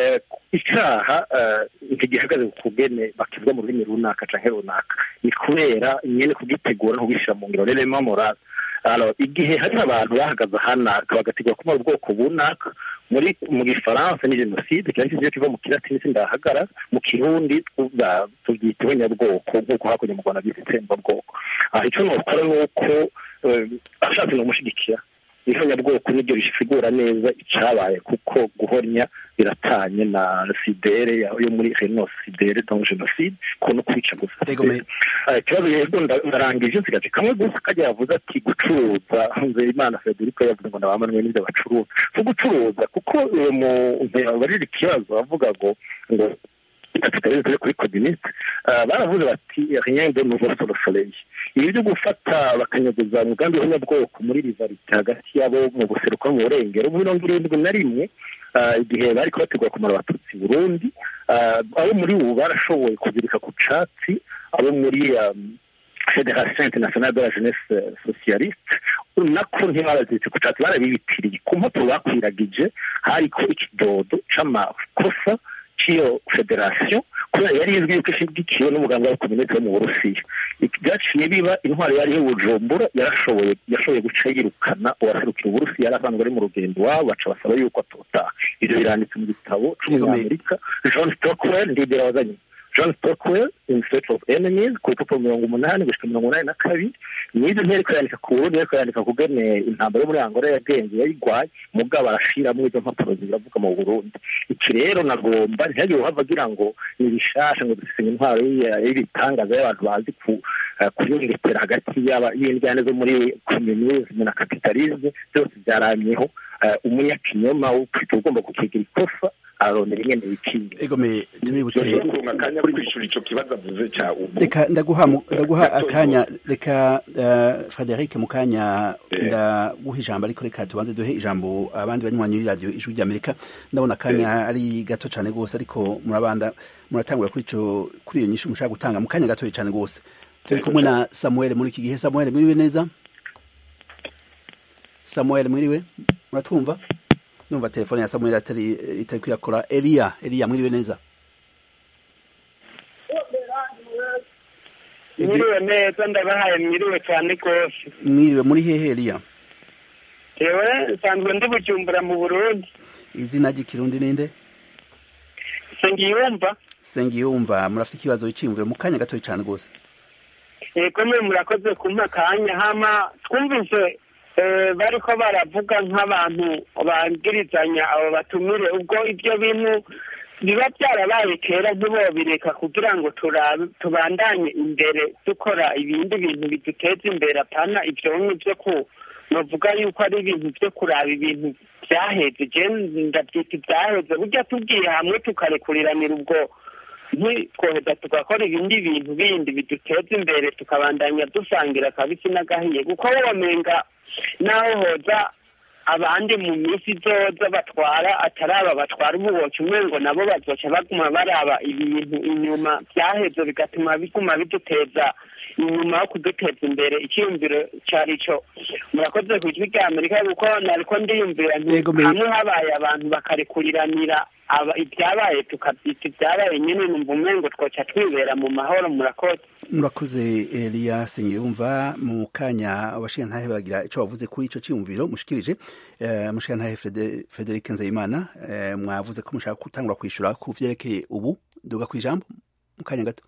icyaha ntigihagaze ku kugene bakivuga mu rurimi runaka canke runaka ni kubera nyene kugitegura no kugishyira mu ngiro rero morale igihe hari abantu bahagaze ahanaka bagategura kumara ubwoko bunaka muri mu gifaransa ni jenoside kiba kiziyo kiva mu kilatini sindahagara mu kirundi tubyita ibonyabwoko nk'uko hakurya mu rwanda byita itsembabwoko aha icyo nokora ni uko ashatse nomushigikira ihonyabwoko niryo rishigura neza icabaye kuko guhonya biratanye na sidere yo muri renosidere donc jenoside ko no kwica gusa ikibazo yego ndarangije nsigaje kamwe gusa kajya yavuze ati gucuruza nzeyimana federico yavuze ngo nabamanwe n'ibyo bacuruza so gucuruza kuko mu barira ikibazo bavuga ngo ngo kapitalisme turi kuri communiste baravuze bati rien de nouveau sur le soleil ibi byo gufata bakanyaguza umugambi w'abanyabwoko muri rivalite hagati yabo mu buseruko no mu burengero mirongo irindwi na rimwe igihe bari kubategura kumara abatutsi burundi abo muri ubu barashoboye kuzirika ku catsi abo muri federation internationale de la jeunesse socialiste nako ntibabaziritse ku catsi barabibitiriye ku mpapuro bakwiragije hariko ikidodo c'amakosa c'iyo federation kubera yari izwi yuko ishigikiwe n'umuganga wa kominete wo mu burusiya byaciye biba intwaro yari bujumbura yarashoboye yashoboye guca yirukana uwaserukira uburusiya yari asanzwe ari mu rugendo iwabo baca basaba yuko atotaha ibyo biranditse mu gitabo c'umunyamerika john stockwell ndibwira wazanye john stockwell in search of enemies ku rupapuro mirongo umunani gushika mirongo umunani na kabiri n'ibyo ntereko yandika ku burundi ariko yandika kugene intambara yo muri angola yagenze yayigwaye mugabo arashiramwo izo mpapuro ziravuga mu burundi iki rero nagomba ntihagire uhava agira ngo ni bishasha ngo dufise intwaro y'ibitangaza y'abantu bazi kuyungetera hagati y'indyane zo muri communisme na capitalisme byose byaramyeho umunyakinyoma ufite ugomba kukigira ikosa arondera ingene bikinga egome tubibutse kuronka akanya ko kwishura ico kibazo avuze ca ubu reka ndaguha ndaguha akanya reka Frederic mu kanya ndaguha ijambo ariko reka tubanze duhe ijambo abandi banywanyi b'iradiyo ijwi ry'Amerika ndabona akanya ari gato cyane rwose ariko murabanda muratangura kuri ico kuri iyo nyishu mushaka gutanga mu kanya gatoya cyane rwose turi kumwe na Samuel muri iki gihe Samuel mwiriwe neza Samuel mwiriwe muratwumva numva telefone ya Samuel atari itari kwirakora Elia Elia mwiriwe neza mwiriwe neza ndabahaye mwiriwe cyane rwose mwiriwe muri hehe Elia yewe nsanzwe ndi bujumbura mu burundi izina ry'ikirundi ninde sengiyumva sengiyumva murafite ikibazo cyiyumviro mu kanya gatoya cyane rwose yego mwe murakoze kumpa akanya hama twumvise bariko baravuga nk'abantu bangirizanya abo batumire ubwo ibyo bintu biba byarabaye kera ntibobireka kugira ngo tubandanye imbere dukora ibindi bintu biduteza imbere apana ibyo byo ku navuga yuko ari ibintu byo kuraba ibintu byaheze je ndabyita ibyaheze burya tugiye hamwe tukarekuriranira ubwo ntitwoheza tugakora ibindi bintu bindi biduteza imbere tukabandanya dusangira akabisi n'agahiye kuko womenga naho hoza abandi mu minsi izoza batwara atari aba batwara ububoki umengo nabo bazoca baguma baraba ibintu inyuma byaheze bigatuma biguma biduteza inyuma yo kuduteza imbere icyiyumviro cyari cyo murakoze ku ijwi rya amerika kuko nariko ndiyumvira hamwe habaye abantu bakarekuriranira ibyabaye tukabyita ibyabaye nyine numva umengo twoca twibera mu mahoro murakoze murakoze Elia Sengiyumva mu kanya abashingantahe baragira ico bavuze kuri ico ciyumviro mushikirije uh, mushingantahe Frederic Nzeyimana uh, mwavuze ko mushaka gutangura kwishura ku vyerekeye ubu duga kwijambo mu kanya gato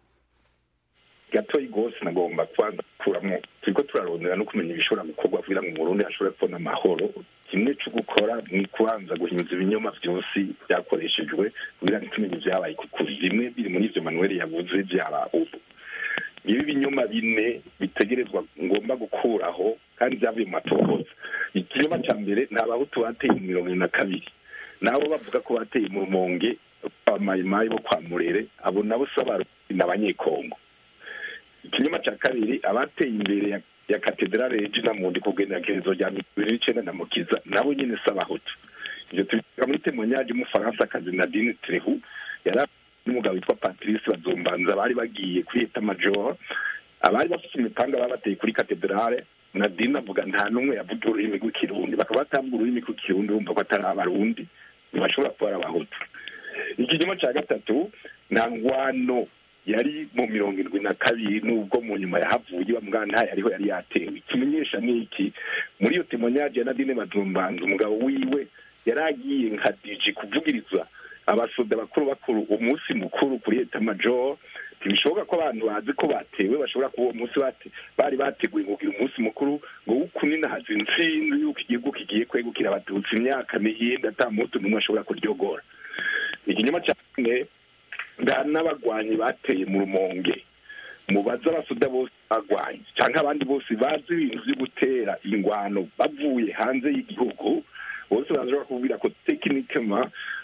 gatoyi rwose nagomba kwanza kuramo turiko turarondera no kumenya ibishobora gukorwa kugira ngo Burundi hashobore kubona amahoro kimwe cyo gukora ni kubanza guhinza ibinyoma byose byakoreshejwe kugira ngo tumenye ibyabaye kuko bimwe biri muri ivyo Manuel yavuze byaba ubu ibi binyoma bine bitegerezwa ngomba gukuraho kandi byavuye mu matohoza ikinyoma cya mbere ni abahutu bateye mu mirongo ine na kabiri nabo bavuga ko bateye mu rumonge abamayimayi bo kwa murere abo nabo si abarundi ni abanyekongo ikinyoma cya kabiri abateye imbere ya ya katedrale regina mundi kugenekerezo rya bibiri n'icenda na mukiza nabo nyene si abahutu ivyo tubivuga muri temoignage y'umufaransa kazi nadine trehu yari n'umugabo witwa patrice bazombanza bari bagiye kuri eta major abari bafite imipanga babateye kuri katedrale nadine avuga nta n'umwe yavuga ururimi rw'ikirundi bakaba batambwa ururimi rw'ikirundi bumva ko atari abarundi ntibashobora kuba ari abahutu ikinyoma ca gatatu nta ngwano yari mu mirongo irindwi na kabiri nubwo mu nyuma yahavuye bamwana ntayo ariho yari yatewe ikimenyesha ni iki muri iyo temonyaje ya nadine badumbanza umugabo wiwe yari agiye nka diji kuvugiriza abasoda bakuru bakuru umunsi mukuru kuri eta major ntibishoboka ko abantu bazi ko batewe bashobora kuba uwo munsi bari bateguye kugira umunsi mukuru ngo wukuninahaza intsinzi yuko igihugu kigiye kwegukira abatutsi imyaka mihinde ata muntu n'umwe ashobora kuryogora ikinyoma cya kane nga n'abagwanyi bateye mu rumonge mubaze abasoda bose bagwanye cyangwa abandi bose bazi ibintu byo gutera ingwano bavuye hanze y'igihugu bose bashobora kubwira ko tekinikema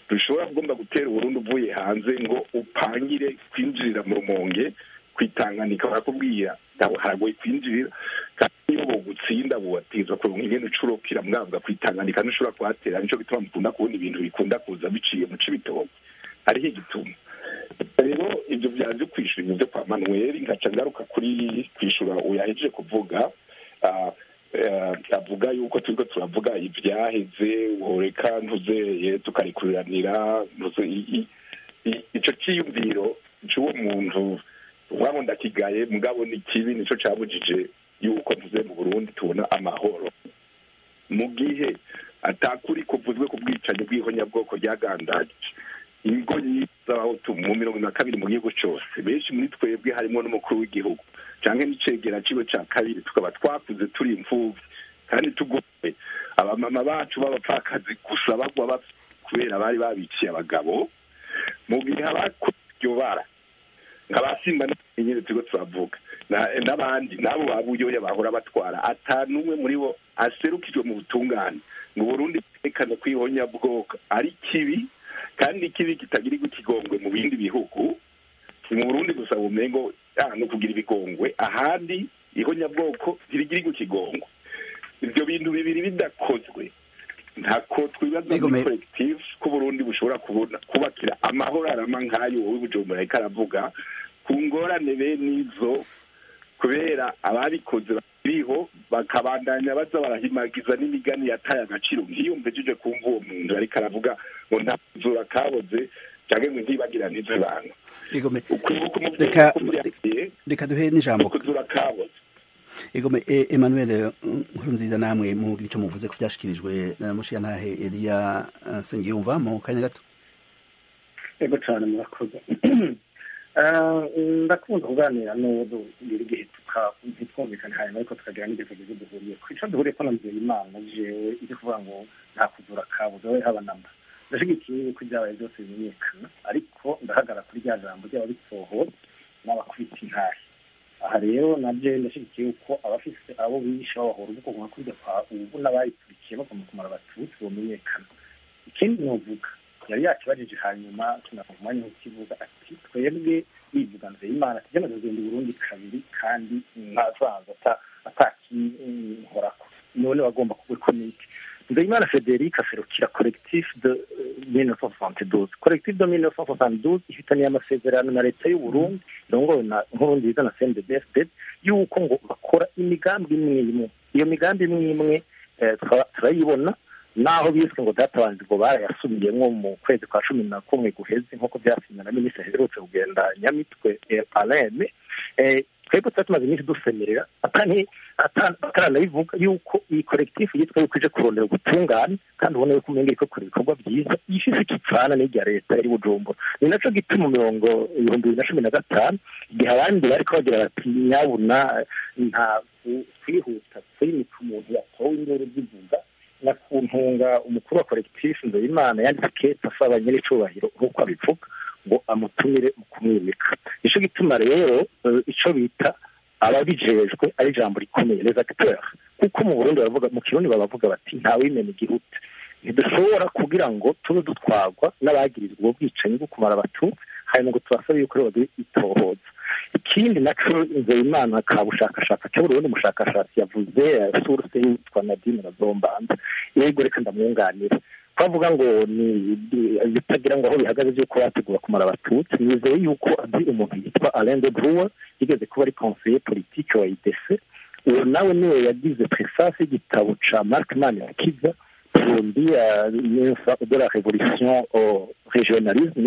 dushobora kugomba gutera uburundi uvuye hanze ngo upangire kwinjirira mu rumonge kwitanganika barakubwira ntabwo haragoye kwinjirira kandi iyo bogutsinda bubatizwa kuronka ingene ucurukira mwavuga kwitanganika ntushobora kuhatera nico gituma mukunda kubona ibintu bikunda kuza biciye mu cibitoke hariho igituma rero ibyo byaje kwishura ibintu byo kwa manuel ngaca ngaruka kuri kwishura uyahejeje kuvuga ah, eh, avuga yuko turiko turavuga ivyaheze woreka ntuzeye tukarikuriranira ntuze i- i- i- ico ciyumviro c'uwo muntu wabo ndakigaye mugabo ni kibi nico cabujije yuko ntuze mu burundi tubona amahoro mu gihe atakuri kuvuzwe ku bwicanyi bw'ihonyabwoko ryagandaje ingo nyinshi z'abahutu mu mirongo na kabiri mu gihugu cyose benshi muri twebwe harimo n'umukuru w'igihugu canke n'icegera ciwe ca kabiri tukaba twakuze turi imfuvyi kandi tugoye abamama bacu b'abapfakazi gusa bagwa bapfa kubera bari babiciye abagabo mu gihe abakoze iryo bara nka ba simba nyine turiko turavuga na- n'abandi n'abo babuyoya bahora batwara atanumwe muri bo aserukijwe mu butungane ngo burundi bwerekane ko ihonyabwoko ari kibi kandi ikibi kitagirirwa ikigongwe mu bindi bihugu si mu burundi gusa bumengo ah, no kugira ibigongwe ahandi ihonyabwoko ntirigirirwa ikigongwe ibyo bintu bibiri bidakozwe ntako twibaza Yego, muri me- collective ko burundi bushobora kubona kubakira amahoro arama nk'ayo wowe bujumbura ariko aravuga ku ngorane bene izo kubera ababikoze biriho bakabandanya baza barahimagiza n'imigani yataye agaciro ntiyumvejije kumva uwo muntu ariko aravuga ngo nta zura kaboze cyangwa ngo ntibagira ntizibanga Egome, ukwibuka Reka- umuvyeyi reka duhe n'ijambo kuzura kaboze Egome, e, Emmanuel Nkurunziza namwe mugira ico muvuze ko vyashikirijwe na mushiyantahe Elia uh, Sengiyumva mu kanya gato ego cyane murakoze ndakunda kuganira n'uwo dugira igihe ntitwumvikane hanyuma ariko tukagira n'igihe tugize duhuriye ku ico duhuriye ko nabwira imana jewe ivyo kuvuga ngo nta kuzura kabuze we haba namba ndashigikiye yuko ibyabaye byose bimenyekana ariko ndahagara kuri rya jambo ryaba bitsohoza n'abakubita intahe aha rero nabyo ndashyigikiye yuko abafise abo bishe babahora ubwoko nka kurya kwa ubu n'abayikurikiye bagomba kumara abatutsi bomenyekana ikindi novuga yari yakibajije hanyuma tunavuga umwanya w'ikivuga ati twebwe bivuganze imana tujya kugenda Burundi kabiri kandi ntavanze atakinkorako none bagomba kubikomike Nzeyimana Frederic aserukira collectif de 1972 collectif de 1972 ifitaniye amasezerano na leta y'u Burundi irongowe na Nkurunziza na CNDD-FDD yuko ngo bakora imigambi imwe imwe iyo migambi imwe imwe eh, tukaba turayibona naho biswe ngo databanzi ngo barayasubiyemwo mu kwezi kwa cumi na kumwe guheze nk'uko byasinywe na minisitiri aherutse kugenda nyamitwe eh, aleme eh, twebwe tuba tumaze iminsi dusemerera atani ataranabivuga yuko iyi kolekitifu yitwa yuko ije kurondera ubutungane kandi ubona yuko umenga iriko ikora ibikorwa byiza ifise ikipfana n'irya leta yari bujumbura ni naco gituma mirongo ibihumbi bibiri na cumi na gatanu igihe abandi bariko bagira bati nyabuna nta kwihuta kwimika umuntu yatowe induru zivuga na ku ntunga umukuru wa kolekitifu nzeyimana yanditse kete asaba nyir'icubahiro nk'uko abivuga ngo amutumire mu kumwimika nico gituma rero eh, ico bita ababijejwe ari ijambo rikomeye les acteurs kuko mu burundi baravuga mu kirundi babavuga bati ntawimena igihute ntidushobora kugira ngo tube dutwarwa n'abagirizwa ubwo bwicanyi bwo kumara abatutsi hanyuma ngo tubasabe yuko rero itohoza ikindi naco nzeyimana ka bushakashatsi cyo burundi umushakashatsi yavuze eh, source yitwa nadine razombanza yego reka ndamwunganira twavuga ngo ni bitagira ngo aho bihagaze by'uko bategura kumara abatutsi nizeye yuko azi umuntu yitwa alain de Bruer yigeze kuba ari conseiller politique wa idc uwo nawe niwe yagize preface y'igitabo ca mark manirakiza burundi de la révolution au régionalisme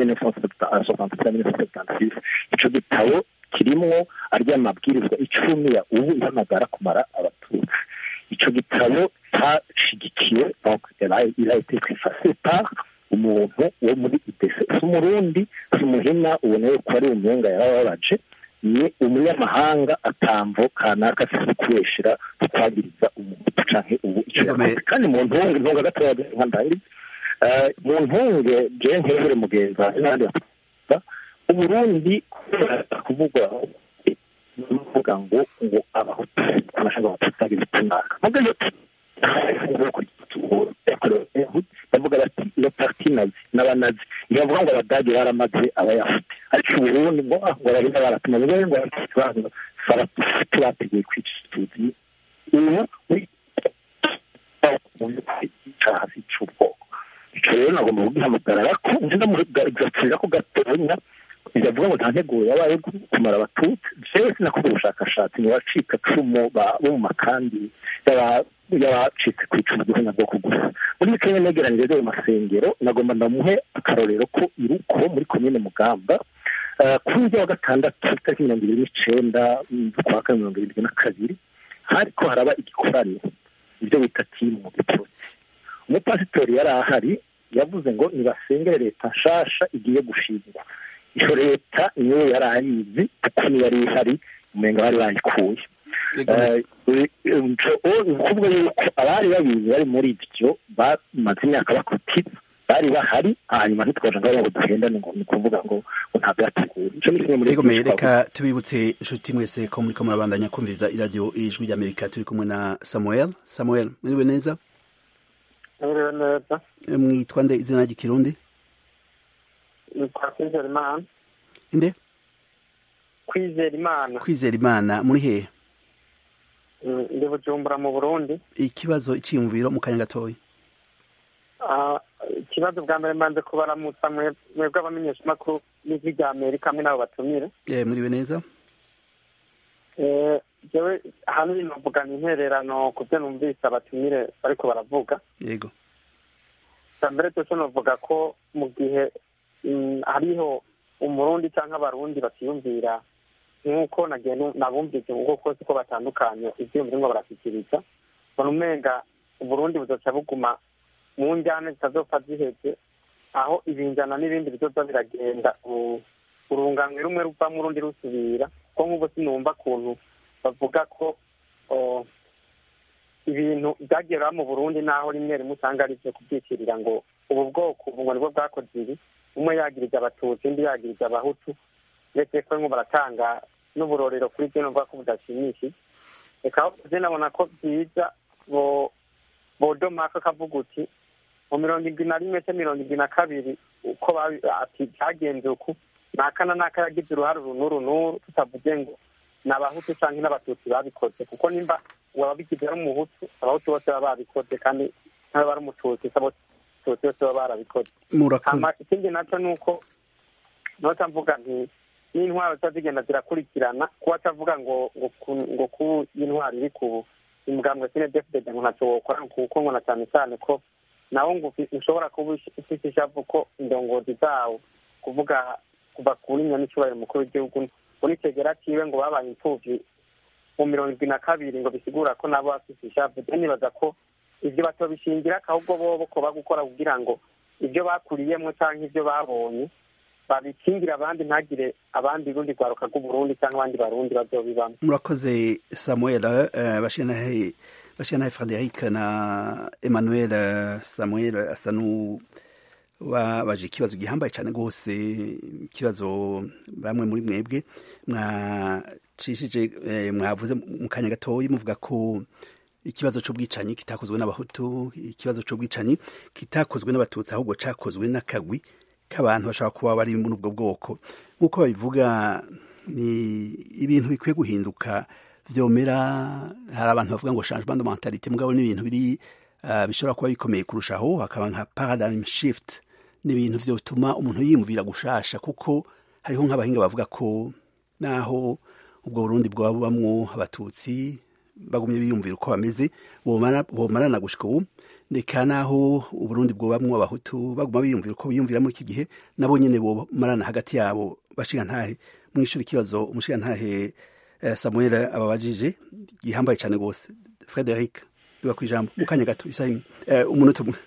1976 ico gitabo kirimwo arya mabwirizwa icumi ya ubu ihamagara kumara abatutsi ico gitabo cashigikiwe donc il a été préfacé par umuntu wo muri idc si umurundi si umuhina ubona yuko ari umuhunga yarababaje ni umunyamahanga atamvo kanaka afise kubeshera twagiriza umuhutu canke ubu ico Yego, me- yakoze kandi mu ntunge ntunga gatoya nka ndangiza Eh, mu ntunge je nkebure mugenzi wanjye n'abandi batuza uburundi kubera kuvugwa kuvuga ngo ngo abahutu amashanga abatutsi agira itunaka mugabo bavuga bati le parti nazi n'abanazi ntibavuga ngo abadage baramaze abayahudi ariko uburundi ngo ngo barahina baratuma ngo ngo baratubanza faratufuti bateguye kwica tuzi ubu muri mu by'ukuri icyaha si cy'ubwoko icyo rero nagomba kugihamagara ko nzi ndamugaragaza ko gatonya biravuga ngo nta nteguro yabaye kumara abatutsi jewe sinakoze ubushakashatsi mu bacika cumu bo mu makambi y'abacitse ku icumu ry'abanyabwoko gusa muri kenya negeranyije rero masengero nagomba ndamuhe akarorero ko iruko muri komine mugamba kuri ujya wa gatandatu itariki mirongo ibiri n'icenda z'ukwa kane mirongo irindwi na kabiri hariko haraba igikorane ibyo bita timu mu gipfunsi umupasitori yari ahari yavuze ngo nibasengere leta nshasha igiye gushingwa iyo leta niyo yari ayizi kuko niyo yari ihari umenga bari bayikuye ukuvuga yuko abari babizi bari muri ibyo bamaze imyaka bakutitse bari bahari hanyuma ntitwaje ngo ngo duhendane ngo ni ukuvuga ngo ngo ntabwo yateguye ico ni kimwe muri Ego reka tubibutse inshuti mwese ko muriko murabandanya kumviriza iradiyo ijwi ry'Amerika turi kumwe na Samuel Samuel mwiriwe neza mwiriwe neza mwitwa nde izina ry'ikirundi nitwa kwizera imana inde kwizera imana kwizera imana muri hehe ndi bujumbura mu burundi ikibazo iciyumviro mu kanya gatoya ikibazo bwa mbere mbanze kubaramutsa mwebwe abamenyeshamakuru n'ijwi rya amerika hamwe n'abo batumire muriwe neza jewe ahanini novugana intererano ku byo numvise abatumire bariko baravuga yego bwa mbere cyose novuga ko mu gihe hariho umurundi cyangwa abarundi batiyumvira nk'uko nagiye nabumvise ubwo kose ko batandukanye ivyiyumviro ngo barashyikiriza mbona umenga uburundi buzoca buguma mu njyane zitazopfa ziheze aho ibinjana n'ibindi bizoza biragenda urunganwe rumwe ruvamo urundi rusubira kuko nk'ubu sinumva kuntu bavuga ko ibintu byagera mu burundi naho rimwe rimwe usanga ari byo kubyikirira ngo ubu bwoko ubu ngo nibwo bwakoze ibi umwe yagiriza abatutsi undi yagiriza abahutu ndetse ko barimo baratanga n'uburorero kuri byo numva ko budashimishije reka aho nabona ko byiza bodomaka akavuga uti mu mirongo irindwi na rimwe se mirongo irindwi na kabiri uko ati byagenze uku naka na naka yagize uruhare uru n'uru n'uru tutavuge ngo ni abahutu cyangwa n'abatutsi babikoze kuko nimba uwabigize ari umuhutu abahutu bose baba babikoze kandi ntawe bari umututsi abatutsi bose baba barabikoze ikindi nacyo ni uko nota mvuga nti n'intwaro ziba zigenda zirakurikirana kuba atavuga ngo ngo ku intwaro iri ku imugambwe sine defudede ngo ntacyo wokora kuko ngo na cyane cyane ko nawe ngo ushobora kuba ufite ishavu ko indongozi zawo kuvuga kuva kuri nyamicubahiro mukuru w'igihugu muri kegera kiwe ngo babaye imfubyi mu mirongo irindwi na kabiri ngo bisigura ko nabo bafite ishavu rero nibaza ko ibyo batobishingira ahubwo bobo ko bagukora kugira ngo ibyo bakuriyemo cyangwa ibyo babonye babikingira abandi ntagire abandi rundi rwaruka rw'uburundi cyangwa abandi barundi bazobibamo murakoze samuel bashinahe bashinahe frederic na emmanuel samuel asa babaje ikibazo gihambaye cyane rwose ikibazo bamwe muri mwebwe mwacishije mwavuze mu kanya gatoya muvuga ko ikibazo cy'ubwicanyi kitakozwe n'abahutu ikibazo cy'ubwicanyi kitakozwe n'abatutsi ahubwo cyakozwe n'akagwi k'abantu bashobora kuba bari muri ubwo bwoko nk'uko babivuga ni ibintu bikwiye guhinduka vyomera hari abantu bavuga ngo changement de mentalite mugabo ni ibintu biri uh, bishobora kuba bikomeye kurushaho hakaba nka paradigm shift ni ibintu vyotuma umuntu yiyumvira gushasha kuko hariho nk'abahinga bavuga ko naho ubwo Burundi bwaba bubamwo abatutsi bagumye biyumvira uko bameze bomarana gushika ubu ndeka naho uburundi bwobamwo abahutu baguma biyumvira uko biyumvira muri iki gihe nabo nyene bomarana hagati yabo bashiga ntahe mwishura ikibazo umushiga ntahe uh, samuel ababajije gihambaye cyane rwose frederic duga ku ijambo mu kanya gato isaha imwe uh, umunota umwe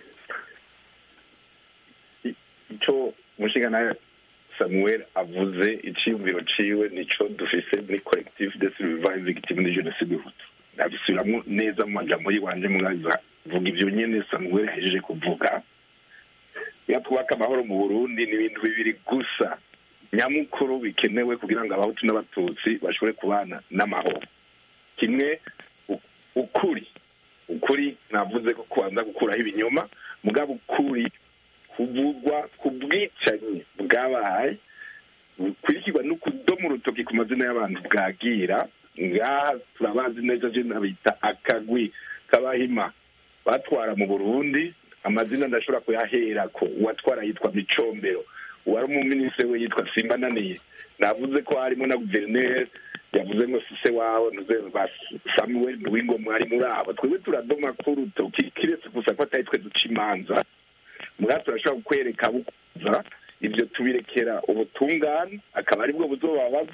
ico umushiga ntahe samuel avuze iciyumviro ciwe nico dufise muri collectif de survivants victimes de génocide hutu nabisubiramwo neza mu majambo yiwanje mwaza vuga ivyo nyene samuel ahejeje kuvuga iyo twubaka amahoro mu burundi ni ibintu bibiri gusa nyamukuru bikenewe kugira ngo abahutu n'abatutsi bashobore kubana n'amahoro kimwe ukuri ukuri navuze ko kubanza gukuraho ibinyoma mugabo ukuri kuvugwa ku bwicanyi bwabaye bukurikirwa no kudoma urutoki ku mazina y'abantu bwagira ngaha turabazi neza je nabita akagwi k'abahima batwara mu burundi amazina ndashobora kuyaherako uwatwara yitwa micombero uwari umuminisitiri we yitwa simbananiye navuze ko harimo na guverineri yavuze ngo sise wawe ntuze ba samuel nduwingo mwari muri abo twebwe turadoma k'urutoki kiretse gusa ko atari twe duca imanza mugabo turashobora kukwereka bukuza ibyo tubirekera ubutungane akaba aribwo buzobabaza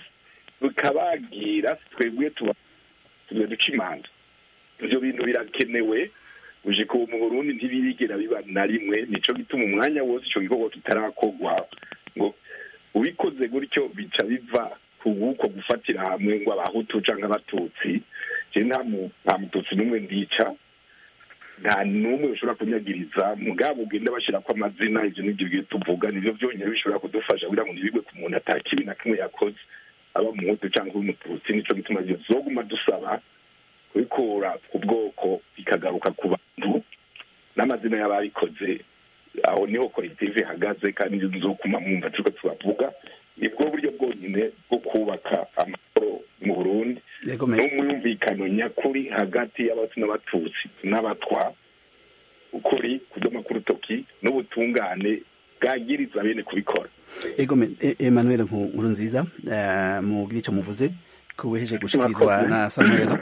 bukabagira twebwe tuba tujya duca imanza ibyo bintu birakenewe uje ubu mu burundi ntibirigera biba na rimwe nico gituma umwanya wose ico gikorwa kitarakorwa ngo ubikoze gutyo bica biva ku guko gufatira hamwe ngo abahutu canke abatutsi je nta mu- nta mututsi n'umwe ndica nta n'umwe ushobora kunyagiriza mugabo ugenda bashirako amazina ivyo nivyo byo tuvuga nivyo vyonyene bishobora kudufasha kugira ngo ntibigwe ku muntu ata kibi na kimwe yakoze aba umuhutu canke umututsi nico gituma zoguma dusaba kubikura ku bwoko bikagaruka ku bantu n'amazina y'ababikoze aho niho kolektive ihagaze kandi nzokuma mwumva turiko turavuga nibwo buryo bwonyine bwo kubaka amahoro mu burundi yego me n'umwumvikano nyakuri hagati y'abatsi n'abatutsi n'abatwa ukuri kudoma k'urutoki n'ubutungane bwagiriza bene kubikora yego me E- Emmanuel Nku- nkuru nziza eh, mugira ico muvuze kubeheje gushikirizwa Murakoze. na Samuel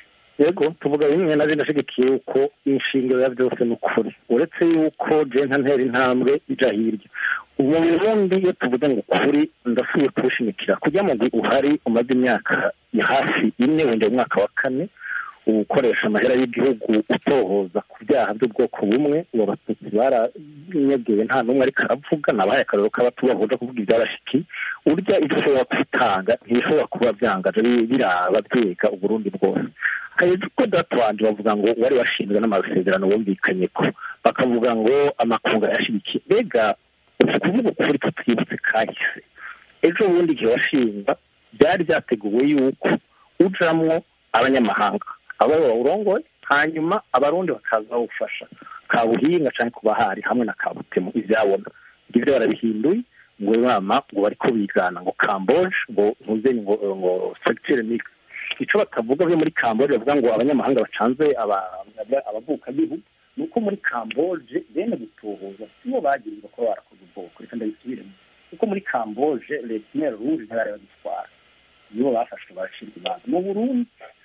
yego tuvuga bimwe na bino ashigikiye yuko inshingano ya byose ni ukuri uretse yuko je nta ntera intambwe ija hirya ubu mu burundi iyo tuvuze ngo ukuri ndasubiye kuwushimikira kugira ngo uhari umaze imyaka ya hafi ine wenda mu mwaka wa kane ukoresha amahera y'igihugu utohoza ku byaha by'ubwoko bumwe ubu abatutsi baranyegewe nta n'umwe ariko aravuga nabahaye akarero k'abatubahuza kuvuga ibyarashiki urya ibyo ushobora kwitanga ntibishobora kuba byangaje bi- biraba byiga uburundi bwose hejuru ko data wanje bavuga ngo wari washinzwe n'amasezerano bumvikanye ko bakavuga ngo amakunga yashyigikiye mbega uzi kuvuga ukuri ko twibutse kahise ejo bundi igihe washinga byari byateguwe yuko ujamwo abanyamahanga abo bawurongoye hanyuma abarundi bakaza bawufasha kabuhinga cyangwa kubahari hamwe na kabutemu ibyabona ibyo barabihinduye ngo inama ngo bariko bigana ngo kamboje ngo ntuzenye ngo ngo secteur mixte icyo batavuga byo muri kamboje bavuga ngo abanyamahanga bacanze aba- aba- abavukagihugu ni uko muri kamboje bene gutuhuza sibo bagirizwa kuba barakoze ubwoko reka ndabisubiremo kuko muri kamboje letinere rouge ntibari bagitwara nibo bafashwe barashinga imanza mu burundi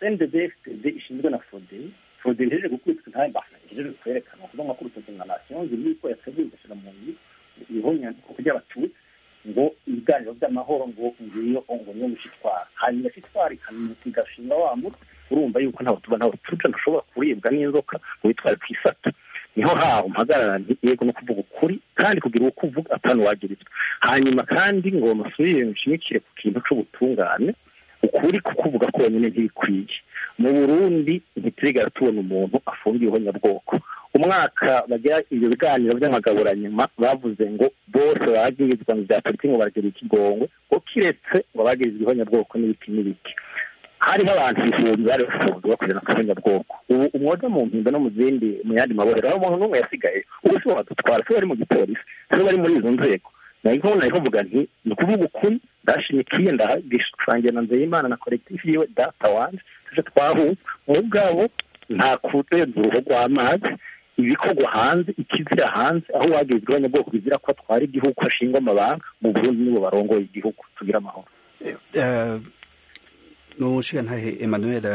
cndbfd ishinzwe na fodei fodei ihejeje gukubitwa ntayo mbasa ihejeje kwerekana kuvuga ngo kurutoki nka nation ziri ko yateguye igashyira mu nzu ihonyandiko ry'abatutsi ngo ibiganiro by'amahoro ngo ngiyo ngo niyo mushitwara hanyuma shitwara igashinga wa mutwe urumva yuko ntawe tuba ntawe tuja ntushobora kuribwa n'inzoka ngo witware ku isata niho haho mpagarara nti yego no kuvuga ukuri kandi kugira uko uvuga atanu wagirizwa hanyuma kandi ngo musubire mushimikire ku kintu c'ubutungane ukuri kukuvuga konyine ntibikwiye mu burundi ntiturigara tubona umuntu afungiweho nyabwoko umwaka bagira ibyo biganiro by'amagaburanyuma bavuze ngo bose bagirizwa mu bya politiki ngo baragira ikigongwe ngo kiretse ngo bagirizweho nyabwoko n'ibiki n'ibiki hariho abantu ibihumbi bari bafunzwe bakorera ku banyabwoko ubu umwoga mu mpimba no mu zindi mu yandi maborero aho umuntu n'umwe yasigaye ubu si bo badutwara si bo bari mu gipolisi si bo bari muri izo nzego naho naho mvuga nti ni ukuvuga ukuri ndashimikiye ndagishushanyije na nzeyimana na kolekitifu yiwe data wanje tuje twahuye mu bwabo nta kurenza uruhu rw'amazi ibikorwa hanze ikizira hanze aho wagirizwa abanyabwoko bizira ko atwara igihugu ashingwa amabanga mu burundi nibo barongoye igihugu tugira amahoro Eh, nushigantahe Emmanuel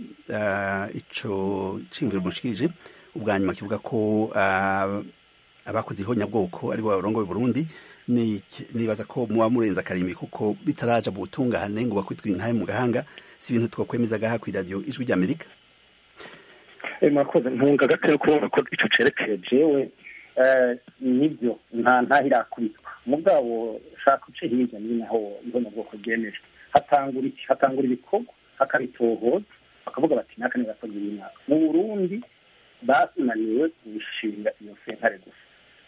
eh, ico cimviro mushikirije ubwa nyuma kivuga ko ah, abakoze ihonyabwoko ari bo barongoye Burundi ni nibaza ko muba murenza akarimbi kuko bitaraja mu butungane ngo bakwitwe intahe mu gahanga si ibintu twakwemeza gaha ku radio ijwi ry'Amerika murakoze ntunga gato kubona ko ico cerekeye jewe eh, nibyo nta ntahirakubitwa mugabo shaka uce hirya nyine aho ihonyabwoko ryemeje hatangura iki hatangura ibikorwa hakabitohoza bakavuga bati naka ni gakoze y'imyaka mu burundi bananiwe gushinga iyo sentare gusa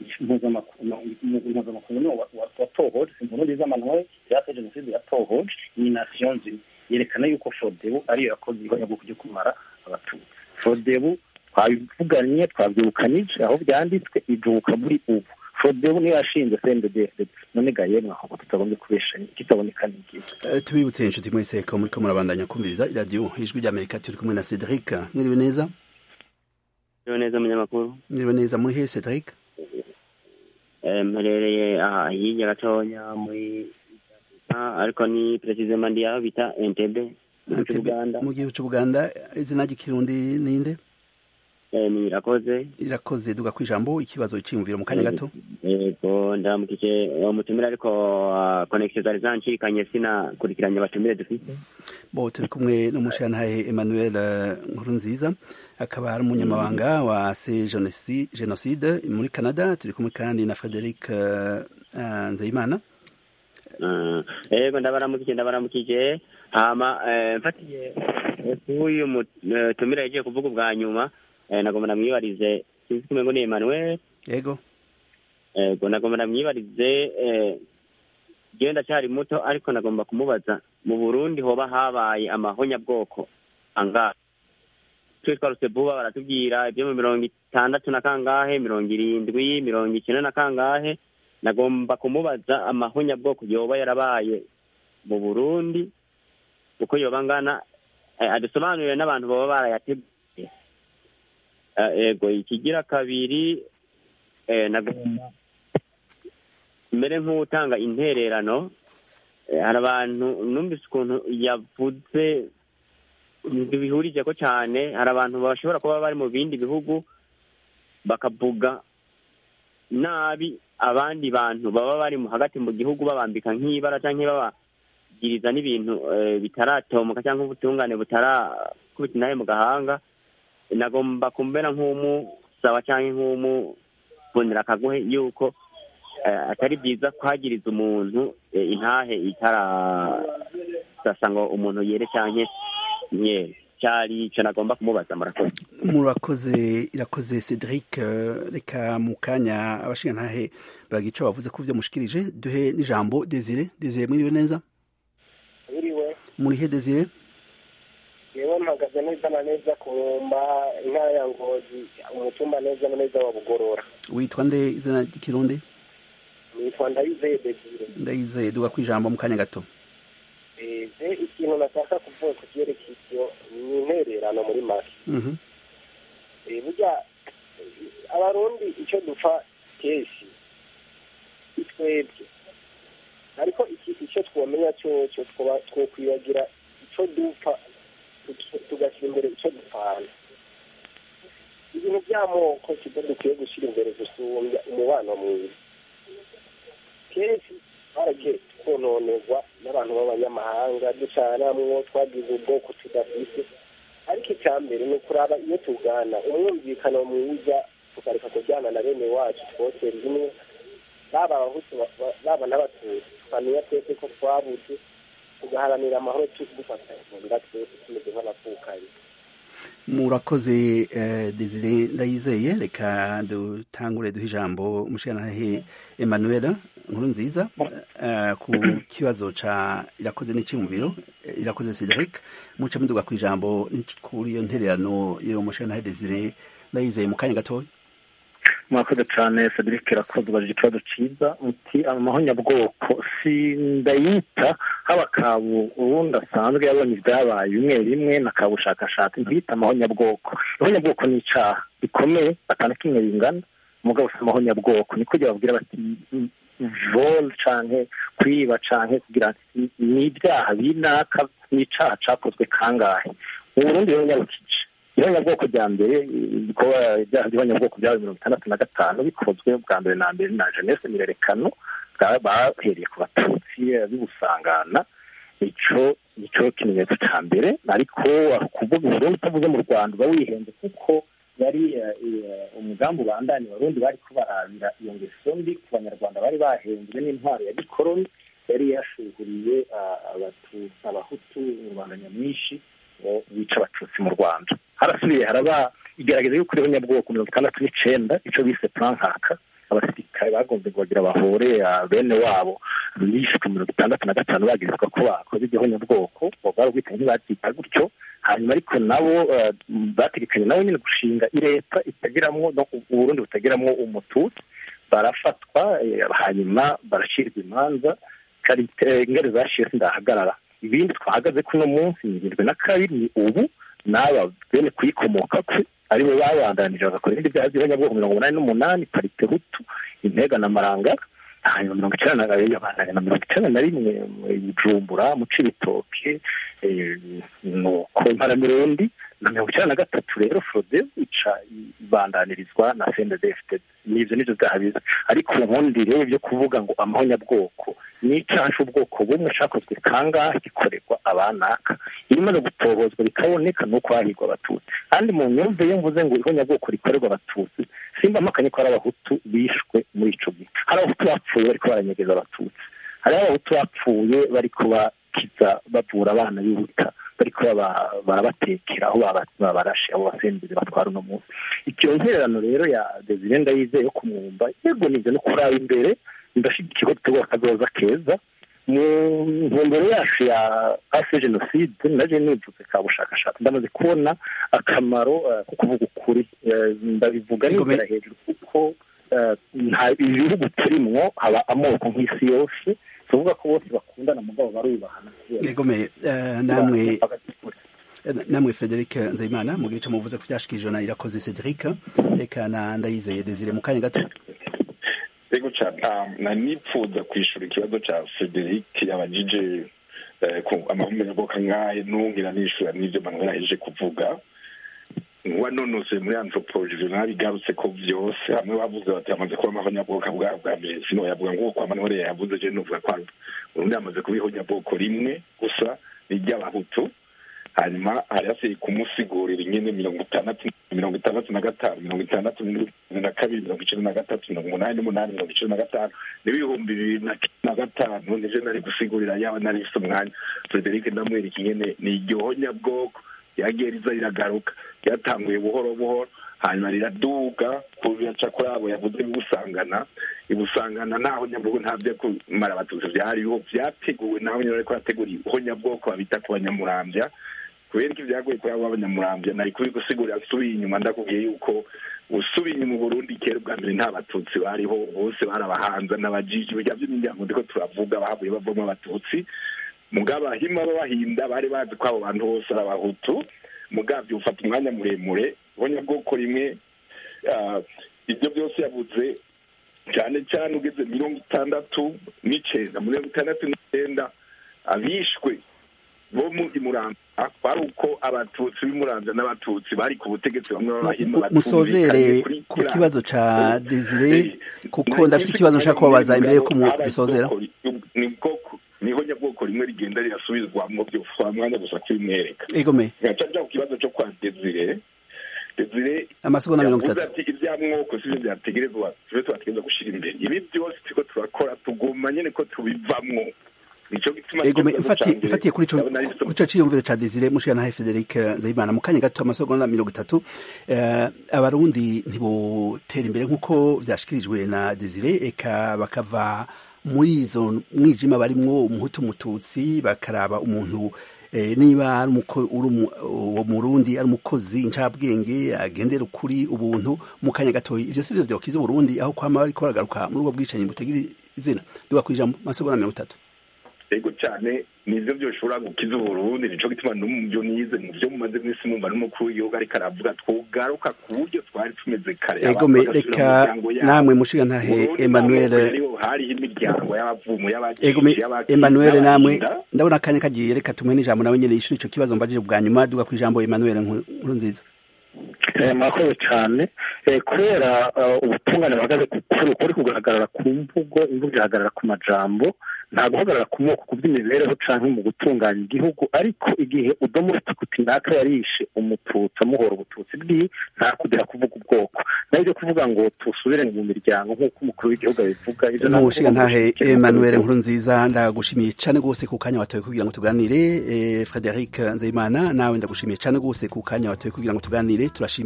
mpuzamakungu niwo watohoje impurundi z'amanuwe yate jenoside yatohoje ni nation nzima yerekana yuko fodebu ariyo yakoze ihonyabwoko ryo kumara abatutsi fodebu twabivuganye twabyibukanije aho byanditswe ijubuka muri ubu fodebu niyo yashinze cnddd none ga yemwe aho tutagombye kubeshanya kitaboneka n'igihe Eh, tubibutse inshuti mwese ko muriko murabandanya kumviriza iradiyo ijwi ry'amerika turi kumwe na cedric mwiriwe neza Ejo neza munyamakuru mwiriwe neza muri he cedric Eh, mperereye aha hirya gatonya muri Ah, ariko ni precisement ndi aho bita Entebbe mu gihugu cy'Uganda mu gihugu cy'ubuganda izina ry'ikirundi ninde Eh, ni irakoze irakoze duga kwijambo ikibazo iciyumviro mu kanya gato yego ndamukije umutumire ariko ah, connection zari zancikanye sinakurikiranye abatumire dufite bo turi kumwe n'umushantahe emmanuel eh, nkurunziza akaba ari umunyamabanga wa se Genocide- genocide muri canada turi kumwe kandi na frederic eh, eh, nzeyimana Ah, yego ndabaramukije ndabaramukije hama eh, mfatiye eh, k'uyu mutumire yagiye kuvuga ubwa nyuma eh, nagomba namwibarize sinzi kumenya ngo ni Emmanuel yego ego nagomba namwibarize eh, jewe ndacyari muto ariko nagomba kumubaza mu burundi hoba habaye amahonyabwoko angahe twe twarutse vuba baratubwira ibyo mu mirongo itandatu na kangahe mirongo irindwi mirongo icyenda na kangahe nagomba kumubaza amahonyabwoko yoba yarabaye mu burundi uko yoba angana eh, adusobanurire n'abantu baba barayateguye Eh, ego ikigira kabiri eh, nagomba mbere nk'utanga intererano eh, hari abantu numvise ukuntu yavuze bihurije ko cyane hari abantu bashobora kuba bari mu bindi bihugu bakavuga nabi abandi bantu baba bari mu hagati mu gihugu babambika nk'ibara cyangwa babagiriza n'ibintu eh, bitaratomoka cyangwa ubutungane butarakubita inahe mu gahanga nagomba kumbera nk'umusaba cyangwa nk'umubonera akaguhe yuko eh, atari byiza kwagiriza umuntu eh, intahe itarasasa ngo umuntu yere cyangwa nyere cyari icyo nagomba kumubaza murakoze murakoze irakoze cedric eh, reka mu kanya abashingantahe baragica bavuze ko ivyo mushikirije duhe n'ijambo desire desire mwiriwe neza biriwe muri he desire yewe mpagaze neza na neza ku nkomba intara ya ngozi umutumba neza na neza wa bugorora witwa nde izina ry'ikirundi nitwa ndayizeye desire ndayizeye duga kwijambo mu kanya gato je ikintu nashaka kuvuga ku vyerekeye ivyo ni intererano muri make Mhm. Eh, burya eh, abarundi icyo dupfa kenshi ni twebwe ariko iki- icyo twomenya cyocyo twoba twokwibagira icyo dupfa tuki- tugashyira imbere icyo dupfana ibintu by'amoko sibyo dukwiye gushyira imbere gusumbya umubano mwiza kenshi twaragiye twononegwa n'abantu b'abanyamahanga ducanamwo twagize ubwoko tudafise ariko icya mbere ni ukuraba iyo tugana umwumvikano mwiza tukareka kujyana na bene wacu twose rimwe baba abahutu ba- ba- baba n'abatutsi tukamenya twese ko twabuze tugaharanira amahoro dufatanya mu nda twese tumeze nk'abapfukanyi murakoze eh, desire ndayizeye reka dutangure duhe ijambo umushingantahe emmanuel nkuru nziza eh, ku kibazo ca irakoze n'iciyumviro eh, irakoze cedric muce muduga ku ijambo n'ic- kuri iyo ntererano yo mushingantahe desire ndayizeye mu kanya gatoya mwakoze cyane cedric irakoze ubajije ikibazo cyiza uti amahonyabwoko si ndayita haba kabu ubundi asanzwe yabonye ibyabaye bimwe bimwe na kabushakashatsi ntiyita amahonyabwoko ihonyabwoko ni icyaha gikomeye atanu kimwe bingana umugabo si amahonyabwoko ni kugira babwira bati vol canke kwiba canke kugira ni- ni ibyaha binaka ni icaha cakozwe kangahe mu burundi rero nyarukije ihonyabwoko rya mbere ibikorwa ibyaha by'ihonyabwoko byaba mirongo itandatu na gatanu bikozwe bwa mbere na mbere na jeunesse mirerekano bwa- bahereye ku batutsi eh, b'ubusangana ico nico kimenyetso ca mbere ariko kuvuga uburundi utavuze mu rwanda uba wihenze kuko yari eh, eh, umugambi ubandanya abarundi bariko barabira iyo ngeso mbi ku banyarwanda bari bahenzwe n'intwaro ya gikoroni yari yashuguriye ah, Abatu- abahutu rubanda nyamwinshi ngo bica abatutsi mu rwanda harasubiye haraba igerageza yo kuriho nyabwoko mirongo itandatu n'icenda ico bise plan nkaka abasirikare bagombe kubagira bahore ah, bene wabo bishwe mirongo itandatu na gatanu bagirizwa ko bakoze igihonyabwoko bwari ubwite ntibazita gutyo hanyuma ariko nabo bategekanye nabo nyine gushinga leta itagiramwo uburundi butagiramwo umututsi barafatwa hanyuma barashyirwa imanza ingere zashiye sindahagarara ibindi twahagaze kuno munsi ni irindwi na kabiri ni ubu n'aba bene kuyikomoka kwe aribo babandanije bagakora ibindi byaha by'abanyabwoko mirongo umunani n'umunani parite hutu intega na marangara hanyuma mirongo icyenda na kabiri yabandanya na mirongo icyenda na rimwe bujumbura mu cibitoke nuko imparamirundi na mirongo icyenda na gatatu rero forode ica ibandanirizwa na sendedefite n'ibyo nibyo byaha biza ariko ubundi rero byo kuvuga ngo amahonyabwoko ni icyaha cy'ubwoko bumwe cyakozwe kangahe gikorerwa abanaka iyo imaze gutobozwa bikaboneka ni uko hahigwa abatutsi kandi mu myumvire iyo mvuze ngo ihonyabwoko rikorerwa abatutsi simba amakanye ko ari abahutu bishwe muri ico gihe hari abahutu bapfuye bariko baranyegeza abatutsi hari abahutu bapfuye bariko bakiza bavura abana b'ibuta bariko barabatekera aho babarashe abo basenzeri batwara uno munsi iyo ntererano rero ya desire ndayizeye yo kumwumva yego nivyo no kuraba imbere ndashyigikiye ko dutegura akazoza keza mu ntumbero yacu ya ase jenoside naje nivuze ka bushakashatsi ndamaze kubona akamaro ko kuvuga ukuri ndabivuga nigera hejuru kuko nta ibihugu turimwo haba amoko nk'isi yose tuvuga ko bose bakundana mugabo barubahana yegomeye namwe namwe Frederic Nzeyimana mu gihe cyo muvuze ko byashikije na irakoze Cedric reka na ndayizeye Desire mu kanya gato ego cyane nipfuza kwishura ikibazo cya Frederic yabajije amahumeko nk'ahe ntungira nishura n'ibyo manuel aheje kuvuga wanonose muri anthropology nabigarutse ko byose hamwe bavuze bati hamaze kuba amahonyabwoko bwa bwa mbere sino yavuga ngo kwa manuel yavuze je nuvuga ko urundi hamaze kuba ihonyabwoko rimwe gusa ni iry'abahutu hanyuma hari hasigaye kumusigurira nyine mirongo itandatu mirongo itandatu na gatanu mirongo itandatu na kabiri mirongo icenda na gatatu mirongo umunani n'umunani mirongo icenda na gatanu n'ibihumbi bibiri na gatanu nivyo nari gusigurira yaba nari mfise umwanya frederic ndamwereka ingene ni iryohonyabwoko ryagiye riza riragaruka ryatanguye buhoro buhoro hanyuma riraduga kuyaca kuri abo yavuze ibusangana ibusangana naho nyabwoko nta byo kumara abatutsi byariho byateguwe naho nyine ariko hategura ihonyabwoko babita ku banyamurambya kubera ko ibyagoye kuri abo b'abanyamurambya nari kuri gusigurira nsubiye inyuma ndakubwiye yuko usubiye inyuma Burundi kera ubwa mbere nta batutsi bariho bose barabahanza n'abajiji bijya by'imiryango ndiko turavuga bahavuye bavamo abatutsi mugabo abahima b'abahinda bari bazi ko abo bantu bose ari abahutu mugabyo ufata umwanya muremure bwoko rimwe ibyo byose yavuze cyane cyane ugeze mirongo itandatu n'icyenda mirongo itandatu n'icyenda abishwe bo muri muramba kwari uko abatutsi b'imurambya n'abatutsi bari ku butegetsi bamwe b'abahima musozere ku kibazo ca desire kuko ndafite ikibazo nshaka kubabaza imbere yuko dusozera ni bwoko niho nyabwoko rimwe rigenda rirasubizwamo byose mwanya gusa kubimwereka egome ngaca nja ku kibazo cyo kwa desire desire amasegonda mirongo yavuze itatu ati ibyamwoko sivyo byategerezwa tube twategereza gushira imbere ibi byose turiko turakora tuguma nyene ko tubivamwo nico gituma egome ikibazo ifatiye canje ifatiye kuri ico ndabona ari kuri ico ciyumviro ca desire mushika nahe Frederic Nzeyimana mu kanya gato amasegonda mirongo itatu eh, abarundi ntibotera imbere nk'uko vyashikirijwe na desire eka bakava muri izo mwijima barimwo umuhutu umututsi bakaraba umuntu eh, niba ari umuko- uri umu- uwo murundi ari umukozi incabwenge agendera ukuri ubuntu mu kanya gatoyi ivyo sivyo vyokiza uburundi aho kwama bariko baragaruka muri ubwo bwicanyi butagira izina duga kwijambo amasegonda mirongo itatu ego cyane nivyo byoshobora gukiza uburundi nico gituma no mu byo nize mu byo mumaze mwisi mumva n'umukuru w'igihugu ariko aravuga twogaruka ku buryo twari tumeze kare egome abantu bagasubira mu reka miryango yabo. namwe mushiga ntahe Burundi Emmanuel nta moko yariho, hariho imiryango y'abavumu egome y'abagishi y'abaki- Emmanuel namwe n'abahinda. ndabona akanya kagiye reka tumuhe n'ijambo nawe nyene yishura ico kibazo mbajije bwa nyuma duga kwijambo Emmanuel Nkuru Nkuru nziza Eh, murakoze cyane Eh, kubera eh, ubutungane buhagaze ku kuri kuri kugaragara ku mvugo imvugo ihagarara ku majambo nta guhagarara ku moko ku by'imibereho canke mu gutunganya igihugu ariko igihe udomo ufite kuti naka yarishe umututsi amuhora ubututsi bwiwe nta kugira kuvuga ubwoko naho ibyo kuvuga ngo tusubire mu miryango nk'uko umukuru w'igihugu abivuga ivyo nta mushiga kuvuga ngo ntahe dushyigikire Emmanuel umukuru Nkuru nziza ndagushimiye cane gose ku kanya watoye kugira ngo tuganire eh, Frederic Nzeyimana nawe ndagushimiye cane gose ku kanya watoye kugira ngo tuganire turashimiye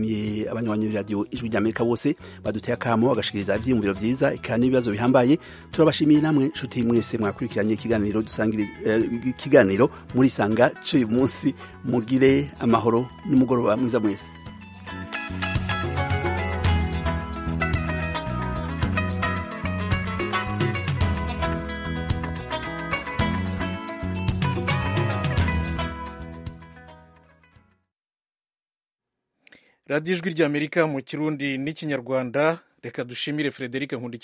turashimiye abanywanyi b'iradiyo ijwi ry'amerika bose baduteye akamo bagashikiriza ivyiyumviro vyiza eka n'ibibazo bihambaye turabashimiye namwe nshuti mwese mwakurikiranye ikiganiro dusangira ikiganiro muri sanga c'uyu munsi mugire amahoro n'umugoroba mwiza mwese radiyo ijwi ry'amerika mu kirundi n'ikinyarwanda reka dushimire frederic nkundiki